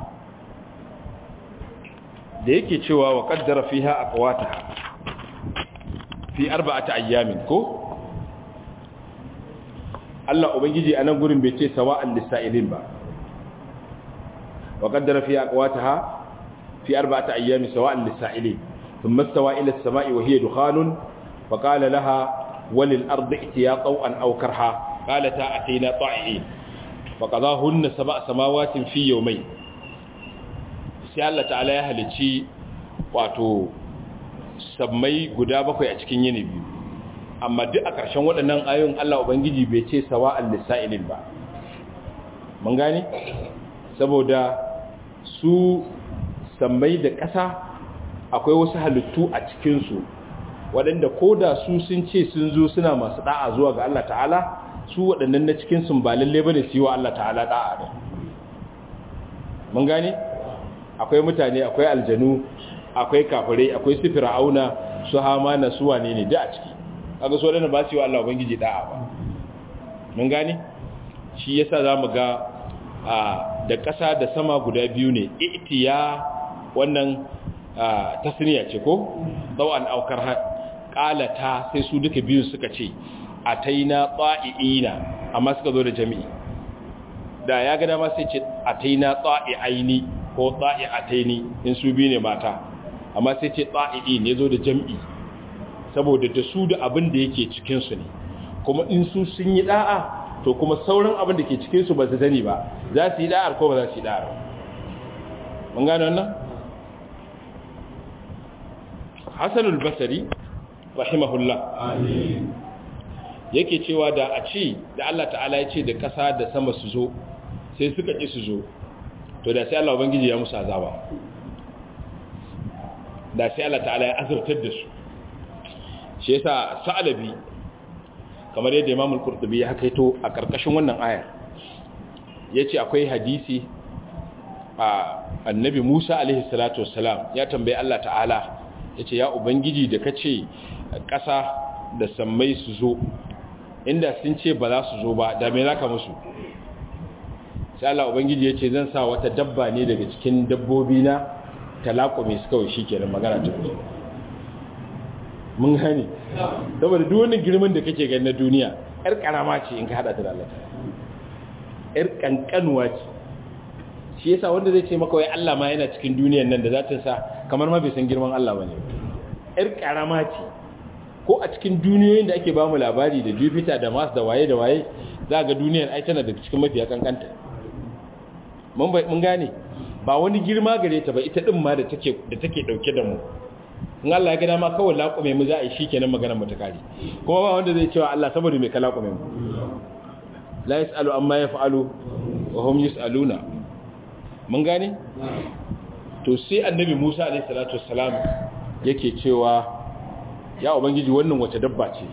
Speaker 1: da yake cewa wa qaddara fiha aqwataha fi arba'ati ayyamin ko Allah ubangiji a nan gurin bai ce sawa'an lisa'ilin ba wa qaddara fiha aqwataha fi arba'ati ayyamin sawa'an lisa'ilin thumma istawa ila as-sama'i wa hiya dukhanun fa qala laha walil ardi itiya taw'an aw karha qalata atina ta'i'in fa qadahunna sab'a samawatin fi yawmayn sai Allah ta'ala ya halici wato sammai guda bakwai a cikin yini biyu amma duk a ƙarshen waɗannan ayoyin Allah ubangiji bai ce sawa'al lisa'ilin ba mun gane saboda su sammai da ƙasa akwai wasu halittu a cikinsu waɗanda ko da su sun ce sun zo suna masu ɗa'a zuwa ga Allah ta'ala su waɗannan na cikinsu ba lalle ba ne su yi wa Allah ta'ala ɗa'a ne mun gane akwai mutane akwai aljanu akwai kafirai akwai su fir'auna su hamana su wane ne da a ciki kaga so waɗanda ba su yi wa Allah ubangiji ɗa'a ba mun gane shi yasa za mu ga da ƙasa da sama guda biyu ne itiya wannan tasniya ce ko an aukar ƙalata sai su duka biyu suka ce a taina tsa'i'ina amma suka zo da jami'i da ya gada ma sai ce a taina tsa'i'aini ko tsa'i'ataini in su biyu ne mata amma sai ce tsa'i'i ne zo da jami'i saboda da su da abin da yake cikinsu ne kuma in su sun yi da'a to kuma sauran abin da ke cikinsu ba su sani ba za su yi da'ar ko ba za su yi da'ar mun gane wannan hassanul basari rahimahullah yake cewa da a ce da Allah ta'ala ya ce da ƙasa da sama su zo sai suka ƙi su zo to da sai Allah ubangiji ya musu azaba da sai Allah ta'ala ya azurtar da su shi yasa sa'alabi kamar yadda Imam al-Qurtubi ya hakaito a karkashin wannan ayar yace akwai hadisi a annabi Musa alaihi salatu wassalam ya tambaye Allah ta'ala yace ya ubangiji da kace ƙasa da sammai su zo inda sun ce ba za su zo ba da me zaka musu sai Allah ubangiji yace zan sa wata dabba ne daga cikin dabbobi na talaqume su kawai shikenan magana ta fito mun gane saboda duk wani girman da kake gani na duniya yar karama ce in ka hada ta da Allah yar kankanuwa ce shi yasa wanda zai ce maka wai Allah ma yana cikin duniyar nan da za ta sa kamar ma bai san girman Allah bane yar karama ce ko a cikin duniyoyin da ake bamu labari da Jupiter da Mars da waye da waye za ga duniyar ai tana da cikin mafiya kankanta mun mun gane ba wani girma gare ta ba ita din ma da take da take dauke da mu in Allah ya gada ma kawai laƙume mu za a yi shi kenan maganar mata kare kuma ba wanda zai cewa Allah saboda mai ka laƙume mu la yas'alu amma yaf'alu wa hum yus'aluna mun gane to sai annabi Musa alaihi salatu wassalam yake cewa ya ubangiji wannan wace dabba ce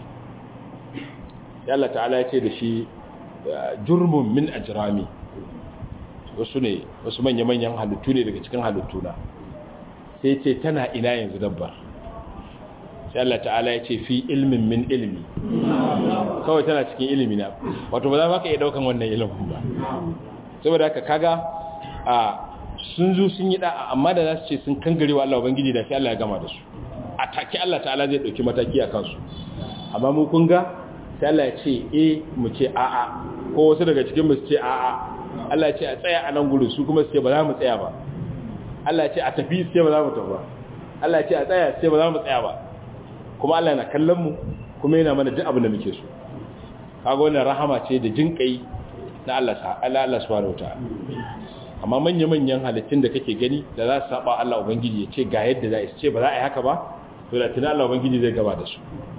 Speaker 1: ya Allah ta'ala ya ce da shi jurmun min ajrami wasu ne wasu manya-manyan halittu ne daga cikin halittuna sai ce tana ina yanzu dabbar sai Allah ta'ala ya ce fi ilmin min ilmi kawai tana cikin ilimi na wato ba za ka iya daukan wannan ilimin ba saboda haka kaga a sun zo sun yi da'a amma da za su ce sun kangare wa Allah ubangiji da sai Allah ya gama da su a take Allah ta'ala zai dauki mataki a kansu amma mu kun ga sai Allah ya ce eh mu ce a'a ko wasu daga cikin mu su ce a'a Allah ya ce a tsaya a nan gurin su kuma su ce ba za mu tsaya ba Allah ce a tafi sai ba za mu tafi ba Allah ce a tsaya sai ba za mu tsaya ba kuma Allah na kallon mu kuma yana mana duk abin da muke so kaga wannan rahama ce da jinkai na Allah sa Allah Allah subhanahu wataala amma manya manyan halittun da kake gani da za su saba Allah ubangiji ya ce ga yadda za su ce ba za a yi haka ba to da tunan Allah ubangiji zai gaba da su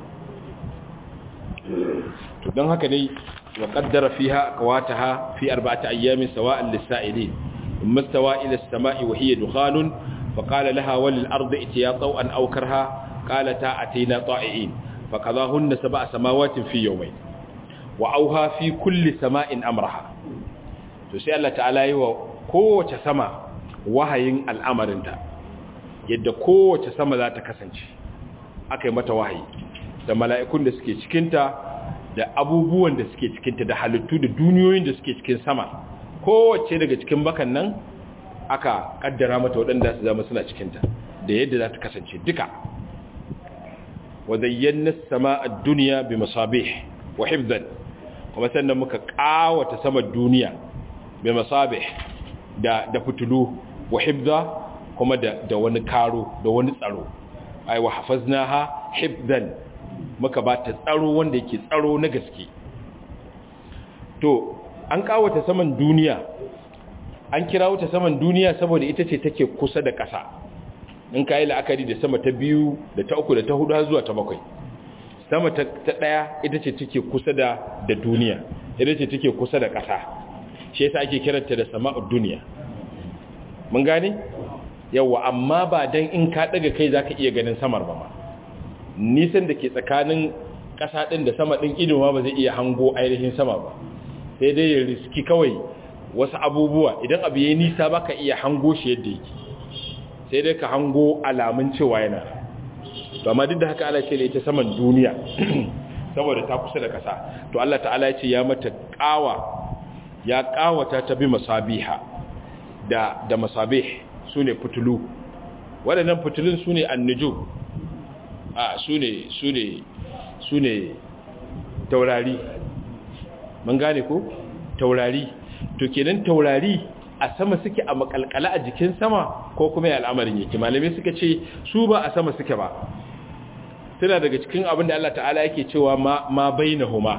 Speaker 1: to don haka dai wa qaddara fiha aqwataha fi arba'ati ayyamin sawa'an lis-sa'ilin ثم استوى إلى السماء وهي دخان فقال لها وللأرض اتيا طوءا أو كرها قالتا أتينا طائعين فقضاهن سبع سماوات في يومين وأوها في كل سماء أمرها تسأل الله تعالى قوة سماء وهين الأمر انت yadda kowace sama za ta kasance aka yi mata wahayi da mala'ikun da suke cikinta da abubuwan da suke cikinta da halittu da duniyoyin da suke cikin sama kowace daga cikin bakan nan aka kaddara mata waɗanda su zama suna cikinta da yadda za ta kasance duka wa zayyana sama a duniya bi masabih wa hifzan kuma sannan muka kawata sama duniya bi masabih da da fitulu wa hifza kuma da da wani karo da wani tsaro ai wa hafaznaha hifzan muka ba ta tsaro wanda yake tsaro na gaske to an kawata saman duniya an kira wuta saman duniya saboda ita ce take kusa da ƙasa in ka yi la'akari da sama ta biyu da ta uku da ta hudu har zuwa ta bakwai sama ta ɗaya ita ce take kusa da da duniya ita ce take kusa da ƙasa shi yasa ake kiranta da sama'ud duniya mun gane yawa amma ba dan in ka daga kai zaka iya ganin samar ba ma nisan da ke tsakanin ƙasa ɗin da sama ɗin ido ma ba zai iya hango ainihin sama ba sai dai ya riski kawai wasu abubuwa idan abu ya nisa baka iya hango shi yadda yake sai dai ka hango alamun cewa yana to amma duk da haka Allah ce ita saman duniya saboda ta kusa da ƙasa to Allah ta'ala ya ce ya mata ƙawa ya ƙawata ta bi masabiha da da masabih sune fitulu waɗannan fitulun sune annujum a sune sune sune taurari mun gane ko taurari to kenan taurari a sama suke a makalkala a jikin sama ko kuma ya al'amarin yake malamai suka ce su ba a sama suke ba suna daga cikin abin da Allah ta'ala yake cewa ma ma bainahuma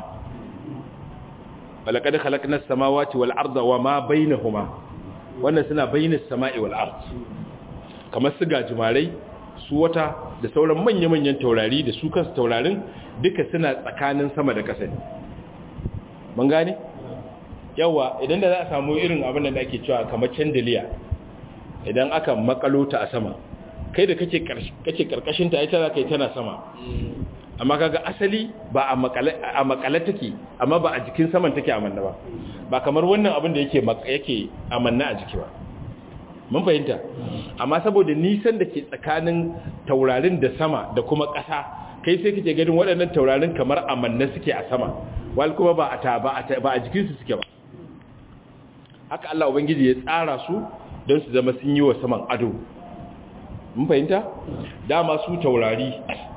Speaker 1: walaqad khalaqnas samawati wal arda wa ma bainahuma wannan suna bainas sama'i wal ard kamar su gajimarai su wata da sauran manya-manyan taurari da su kansu taurarin duka suna tsakanin sama da ƙasa ne mun gane yawa idan da za a samu irin abin da ake cewa kamar candelier idan aka makalo ta a sama kai da kake kake karkashin ta ita za ka yi tana sama amma kaga asali ba a makale a makale take amma ba a jikin saman take amanna ba ba kamar wannan abin da yake yake amanna a jiki ba mun fahimta amma saboda nisan da ke tsakanin taurarin da sama da kuma ƙasa kai sai kake ganin waɗannan taurarin kamar amanna suke a sama wal kuma ba a ta ba a ba a jikinsu suke ba haka Allah ubangiji ya tsara su don su zama sun yi wa saman ado mun fahimta dama su taurari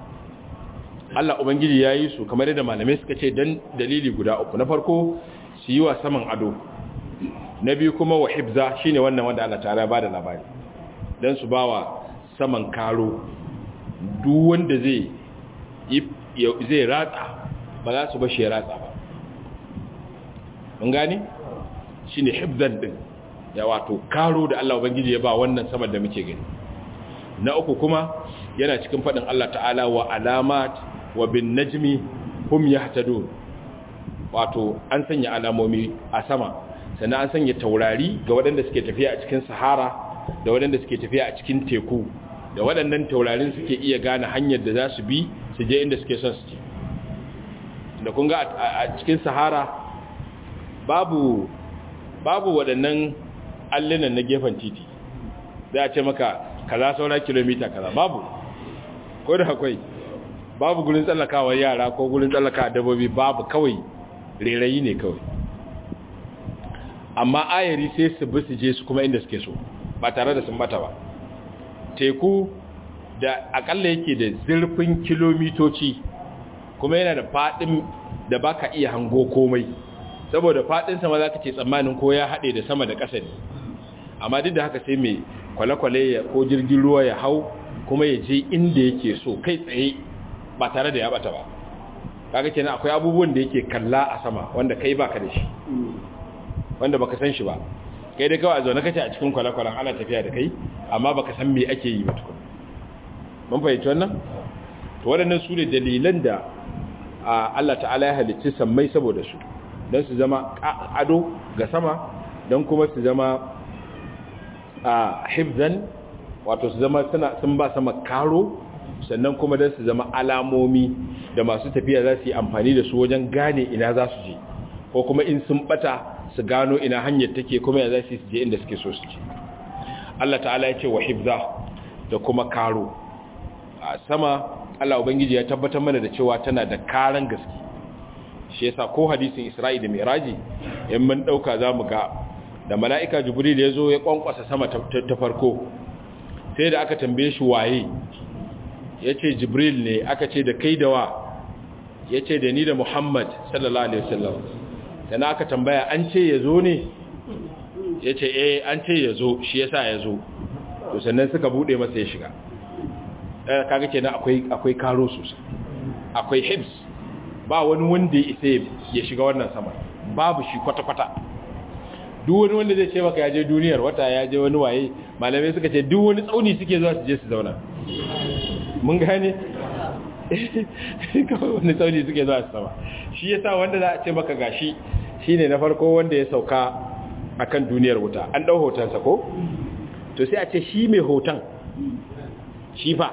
Speaker 1: Allah ubangiji ya yi su kamar yadda malamai suka ce don dalili guda uku na farko su yi wa saman ado na biyu kuma wa hibza shine wannan wanda Allah ta'ala ba da labari don su ba wa saman karo duk wanda zai zai ratsa ba za su ba shi ya ratsa ba mun gane shi ne hibzan din ya wato karo da Allah Ubangiji ya ba wannan saman da muke gani na uku kuma yana cikin faɗin Allah ta'ala wa alamat wa bin najmi hum yahtadun wato an sanya alamomi a sama sannan an sanya taurari ga waɗanda suke tafiya a cikin sahara da waɗanda suke tafiya a cikin teku da waɗannan taurarin suke iya gane hanyar da za su bi su je inda suke son su je da kun ga a cikin sahara babu babu waɗannan allunan na gefen titi za a ce maka kaza saura kilomita kaza babu ko da akwai babu gurin tsallakawa yara ko gurin tsallakawa dabbobi babu kawai rerayi ne kawai amma ayari sai su bi su je su kuma inda suke so ba tare da sun bata ba teku da akalla yake da zurfin kilomitoci kuma yana da fadin da baka iya hango komai saboda fadin sama zaka ce tsammanin ko ya hade da sama da ƙasa ne amma duk da haka sai mai kwale-kwale ya ko jirgin ruwa ya hau kuma ya je inda yake so kai tsaye ba tare da ya bata ba kaga kenan akwai abubuwan da yake kalla a sama wanda kai baka da shi wanda baka san shi ba kai dai kawai a zaune kace a cikin kwale-kwalen ana tafiya da kai amma baka san me ake yi ba tukun mun fahimci wannan to waɗannan su ne dalilan da Allah ta'ala ya halicci sammai saboda su don su zama ado ga sama don kuma su zama a hibzan wato su zama sun ba sama karo sannan kuma don su zama alamomi da masu tafiya za su yi amfani da su wajen gane ina za su je ko kuma in sun bata su gano ina hanyar take kuma ya za su je inda suke so su je Allah ta'ala ya ce wa hibza da kuma karo a sama Allah ubangiji ya tabbatar mana da cewa tana da karan gaske shi yasa ko hadisin Isra'i da Miraji in mun dauka zamu ga da mala'ika Jibril ya zo ya kwankwasa sama ta farko sai da aka tambaye shi waye yace Jibril ne aka ce da kai da wa yace da ni da Muhammad sallallahu alaihi wasallam dan aka tambaya an ce ya zo ne yace eh an ce ya zo shi yasa ya zo to sannan suka bude masa ya shiga kaga kenan akwai akwai karo sosai akwai hibs ba wani wanda ya isa ya shiga wannan sama babu shi kwata-kwata duk wani wanda zai ce maka ya je duniyar wata ya je wani waye malamai suka ce duk wani tsauni suke zuwa su je su zauna mun gane kawai wani tsauni suke zuwa su sama shi yasa wanda za a ce maka gashi shine na farko wanda ya sauka akan duniyar wuta an dau hotonsa ko to sai a ce shi mai hoton shi fa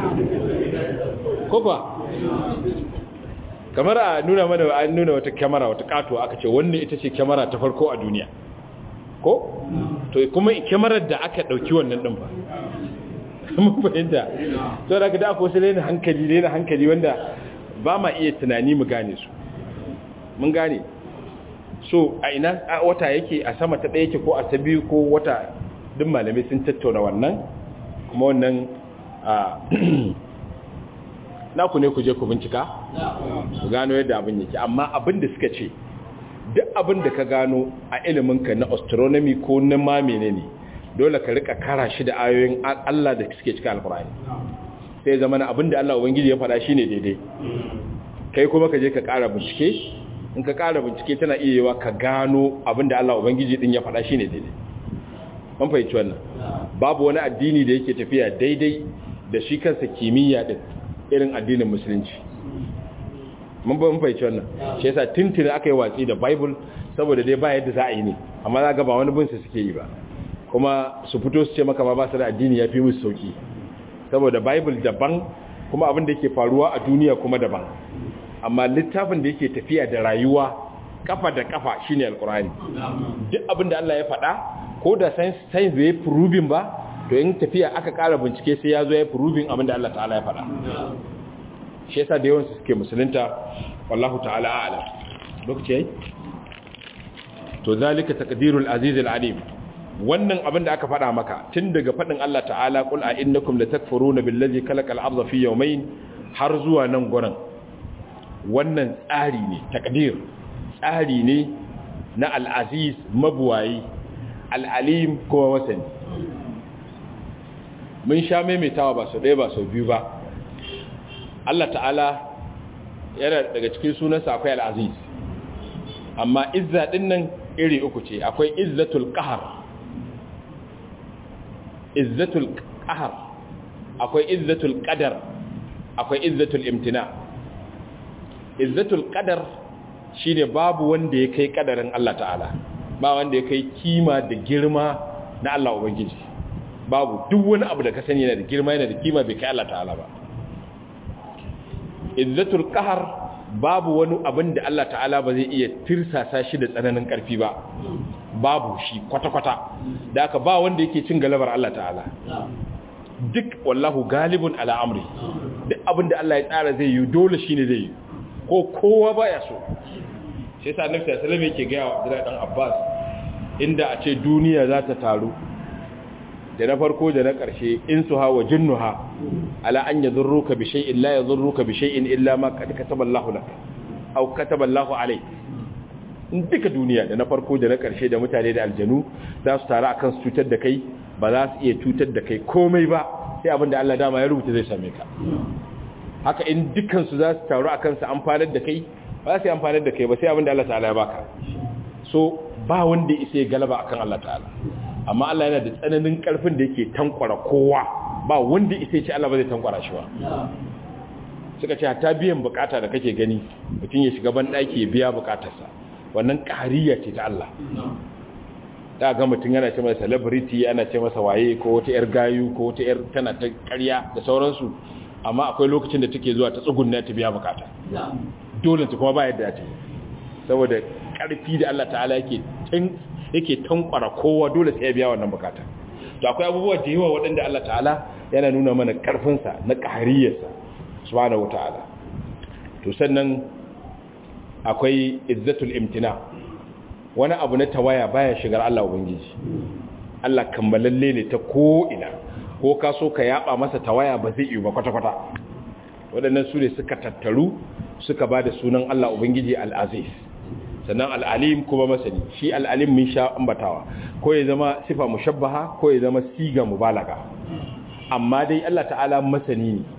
Speaker 1: ko ba kamar a nuna mana an nuna wata kyamara wata kato aka ce wannan ita ce kyamara ta farko a duniya ko to kuma kyamarar da aka dauki wannan din ba mun fahimta to da ka da ko sai ne hankali ne na hankali wanda ba ma iya tunani mu gane su mun gane so a ina wata yake a sama ta ɗaya yake ko a ta biyu ko wata duk malamai sun tattauna wannan kuma wannan naku ne ku je ku bincika ku gano yadda abin yake amma abin da suka ce duk abin da ka gano a iliminka na astronomy ko na ma menene dole ka rika kara shi da ayoyin Allah da suke cikin alkurani sai zama na abin da Allah ubangiji ya faɗa shine daidai kai kuma ka je ka kara bincike in ka kara bincike tana iya yiwa ka gano abin da Allah ubangiji din ya faɗa shine daidai mun fahimci wannan babu wani addini da yake tafiya daidai da shi kansa kimiyya din irin addinin musulunci mun ba mun fahimci wannan shi yasa tuntuni aka yi watsi da bible saboda dai ba yadda za a yi ne amma za ga ba wani bin su suke yi ba kuma su fito su ce maka ma ba su da addini ya fi musu sauki saboda bible daban kuma abin da yake faruwa a duniya kuma daban amma littafin da yake tafiya da rayuwa kafa da kafa shine alkurani duk abin da Allah ya faɗa ko da science science bai proving ba to in tafiya aka ƙara bincike sai ya zo ya proving abin da Allah ta'ala ya faɗa shi yasa da yawan su suke musulunta wallahu ta'ala a'lam lokaci yayi to zalika taqdirul aziz alim wannan abin da aka faɗa maka tun daga faɗin Allah ta'ala qul a innakum latakfuruna billazi khalaqal arda fi yawmayn har zuwa nan gurin wannan tsari ne takdir tsari ne na al-aziz mabuwayi al-alim kuma masani mun sha maimaitawa ba sau ɗaya ba sau biyu ba Allah ta'ala yana daga cikin sunansa akwai al-aziz amma izza din nan iri uku ce akwai izzatul qahar izzatul qahar akwai izzatul qadar akwai izzatul imtina izzatul qadar shine babu wanda ya kai kadarin Allah ta'ala ba wanda ya kai kima da girma na Allah ubangiji babu duk wani abu da ka sani yana da girma yana da kima bai kai Allah ta'ala ba izzatul qahar babu wani abin da Allah ta'ala ba zai iya tirsasa shi da tsananin karfi ba babu shi kwata-kwata da aka ba wanda yake cin galabar Allah ta'ala duk wallahu galibun ala amri duk abin da Allah ya tsara zai yi dole shine zai yi ko kowa baya so shi yasa annabi sallallahu alaihi wasallam yake ga Abdullahi dan Abbas inda a ce duniya za ta taru da na farko da na ƙarshe in su hawa jinnuha ala an yadurruka bi shay'in la yadurruka bi shay'in illa ma qad kataballahu lak aw kataballahu alayk in duka duniya da na farko da na ƙarshe da mutane da aljanu za su taru akan su cutar da kai ba za su iya cutar da kai komai ba sai abin da Allah dama ya rubuta zai same ka haka in dukkan su za su taru akan su amfanar da kai ba za su yi amfanar da kai ba sai abin da Allah ta'ala ya baka so ba wanda ya isa galaba akan Allah ta'ala amma Allah yana da tsananin karfin da yake tankwara kowa ba wanda isa ce Allah ba zai tankwara shi ba suka ce ta biyan bukata da kake gani mutum ya shiga ban daki ya biya bukatarsa wannan ƙariya ce ta Allah da ga mutum yana ce masa celebrity ana ce masa waye ko wata yar gayu ko wata yar tana ta ƙarya da sauransu amma akwai lokacin da take zuwa ta tsugunna ta biya bukata dole ta kuma ba yadda ta saboda ƙarfi da Allah ta'ala yake yake tankwara kowa dole sai ya biya wannan bukata to akwai abubuwa da yawa waɗanda Allah ta'ala yana nuna mana ƙarfinsa na ƙahariyarsa subhanahu wata'ala to sannan akwai izzatul imtina wani abu na tawaya baya shigar Allah ubangiji Allah kammalalle ne ta ko ina ko ka so ka yaba masa tawaya ba zai yi ba kwata-kwata waɗannan su ne suka tattaru suka ba da sunan Allah ubangiji al-aziz sannan al'alim kuma masani shi al'alim mun sha ambatawa ko ya zama sifa mushabbaha ko ya zama siga mubalaga amma dai Allah ta'ala masani ne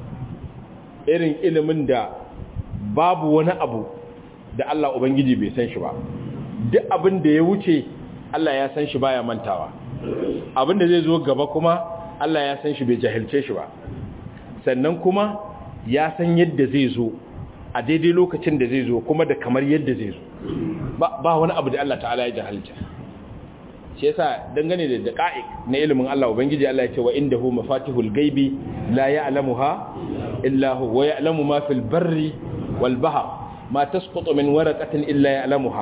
Speaker 1: irin ilimin da babu wani abu da Allah Ubangiji bai san shi ba duk abin da ya wuce Allah ya san shi baya mantawa abin da zai zo gaba kuma Allah ya san shi bai jahilce shi ba sannan kuma ya san yadda zai zo a daidai lokacin da zai zo kuma da kamar yadda zai zo ba wani abu da Allah ta'ala ya jahilta shi yasa dangane da daqa'iq na ilimin Allah ubangiji Allah ya ce wa indahu mafatihul ghaibi la ya'lamuha illa hu wa ya'lamu ma fil barri wal bahr ma tasqutu min waraqatin illa ya'lamuha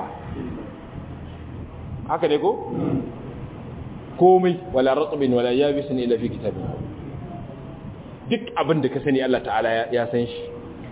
Speaker 1: haka ne ko komai wala ratbin wala yabisin illa fi kitabin duk abin da ka sani Allah ta'ala ya san shi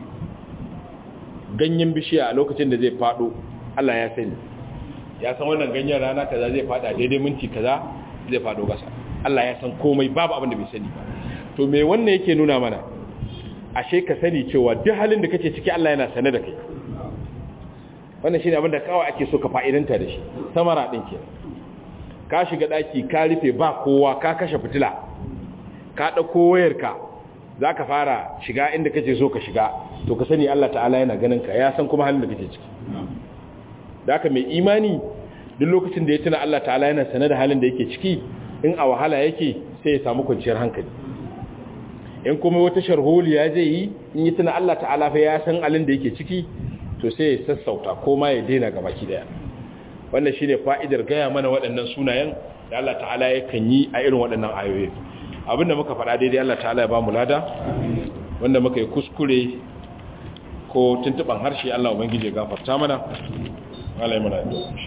Speaker 1: ganyen bishiya a lokacin da zai fado Allah ya sani ya san wannan ganyen rana kaza zai fada daidai minti kaza zai fado kasa Allah ya san komai babu abin da bai sani ba to me wannan yake nuna mana ashe ka sani cewa duk halin da kake ciki Allah yana sane da kai wannan shine abin da kawai ake so ka fa'idanta da shi samara din ke ka shiga daki ka rufe ba kowa ka kashe fitila ka dauko wayarka zaka fara shiga inda kake so ka shiga to ka sani Allah ta'ala yana ganin ka ya san kuma halin da kake ciki da haka mai imani duk lokacin da ya tuna Allah ta'ala yana sane da halin da yake ciki in a wahala yake sai ya samu kwanciyar hankali in kuma wata sharholiya zai yi in yi tuna Allah ta'ala fa ya san halin da yake ciki to sai ya sassauta ko ma ya daina gaba ki daya wannan shine fa'idar gaya mana waɗannan sunayen da Allah ta'ala yakan yi a irin waɗannan ayoyi abinda muka faɗa daidai Allah ta'ala ya ba mu lada wanda muka yi kuskure ko tuntuban harshe Allah ubangije gafarta mana Allah ya mana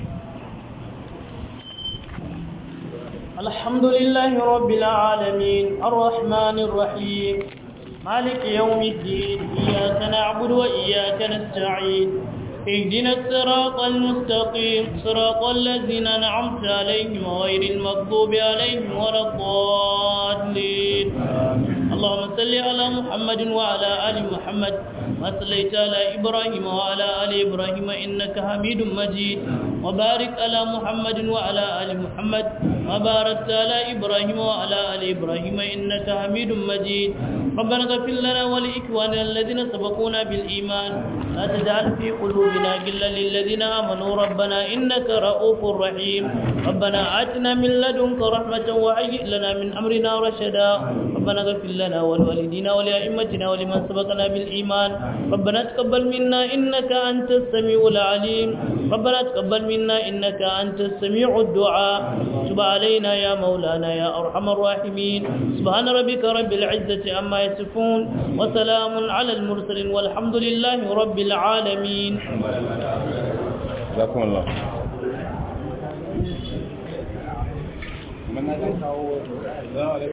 Speaker 2: الحمد لله رب العالمين الرحمن الرحيم مالك يوم الدين إياك نعبد وإياك نستعين اهدنا الصراط المستقيم صراط الذين أنعمت عليهم غير المغضوب عليهم ولا الضالين اللهم صل على محمد وعلى آل محمد ما صليت على إبراهيم وعلى آل إبراهيم إنك حميد مجيد وبارك على محمد وعلى آل محمد وباركت على إبراهيم وعلى آل إبراهيم إنك حميد مجيد ربنا اغفر لنا ولإخواننا الذين سبقونا بالإيمان لا تجعل في قلوبنا غلا للذين آمنوا ربنا إنك رؤوف رحيم ربنا آتنا من لدنك رحمة وهيئ لنا من أمرنا رشدا ربنا اغفر لنا ولوالدينا ولأئمتنا ولمن سبقنا بالإيمان ربنا تقبل منا إنك أنت السميع العليم ربنا تقبل منا إنك أنت السميع الدعاء تب علينا يا مولانا يا أرحم الراحمين سبحان ربك رب العزة عما يصفون وسلام على المرسلين والحمد لله رب العالمين
Speaker 1: جزاكم الله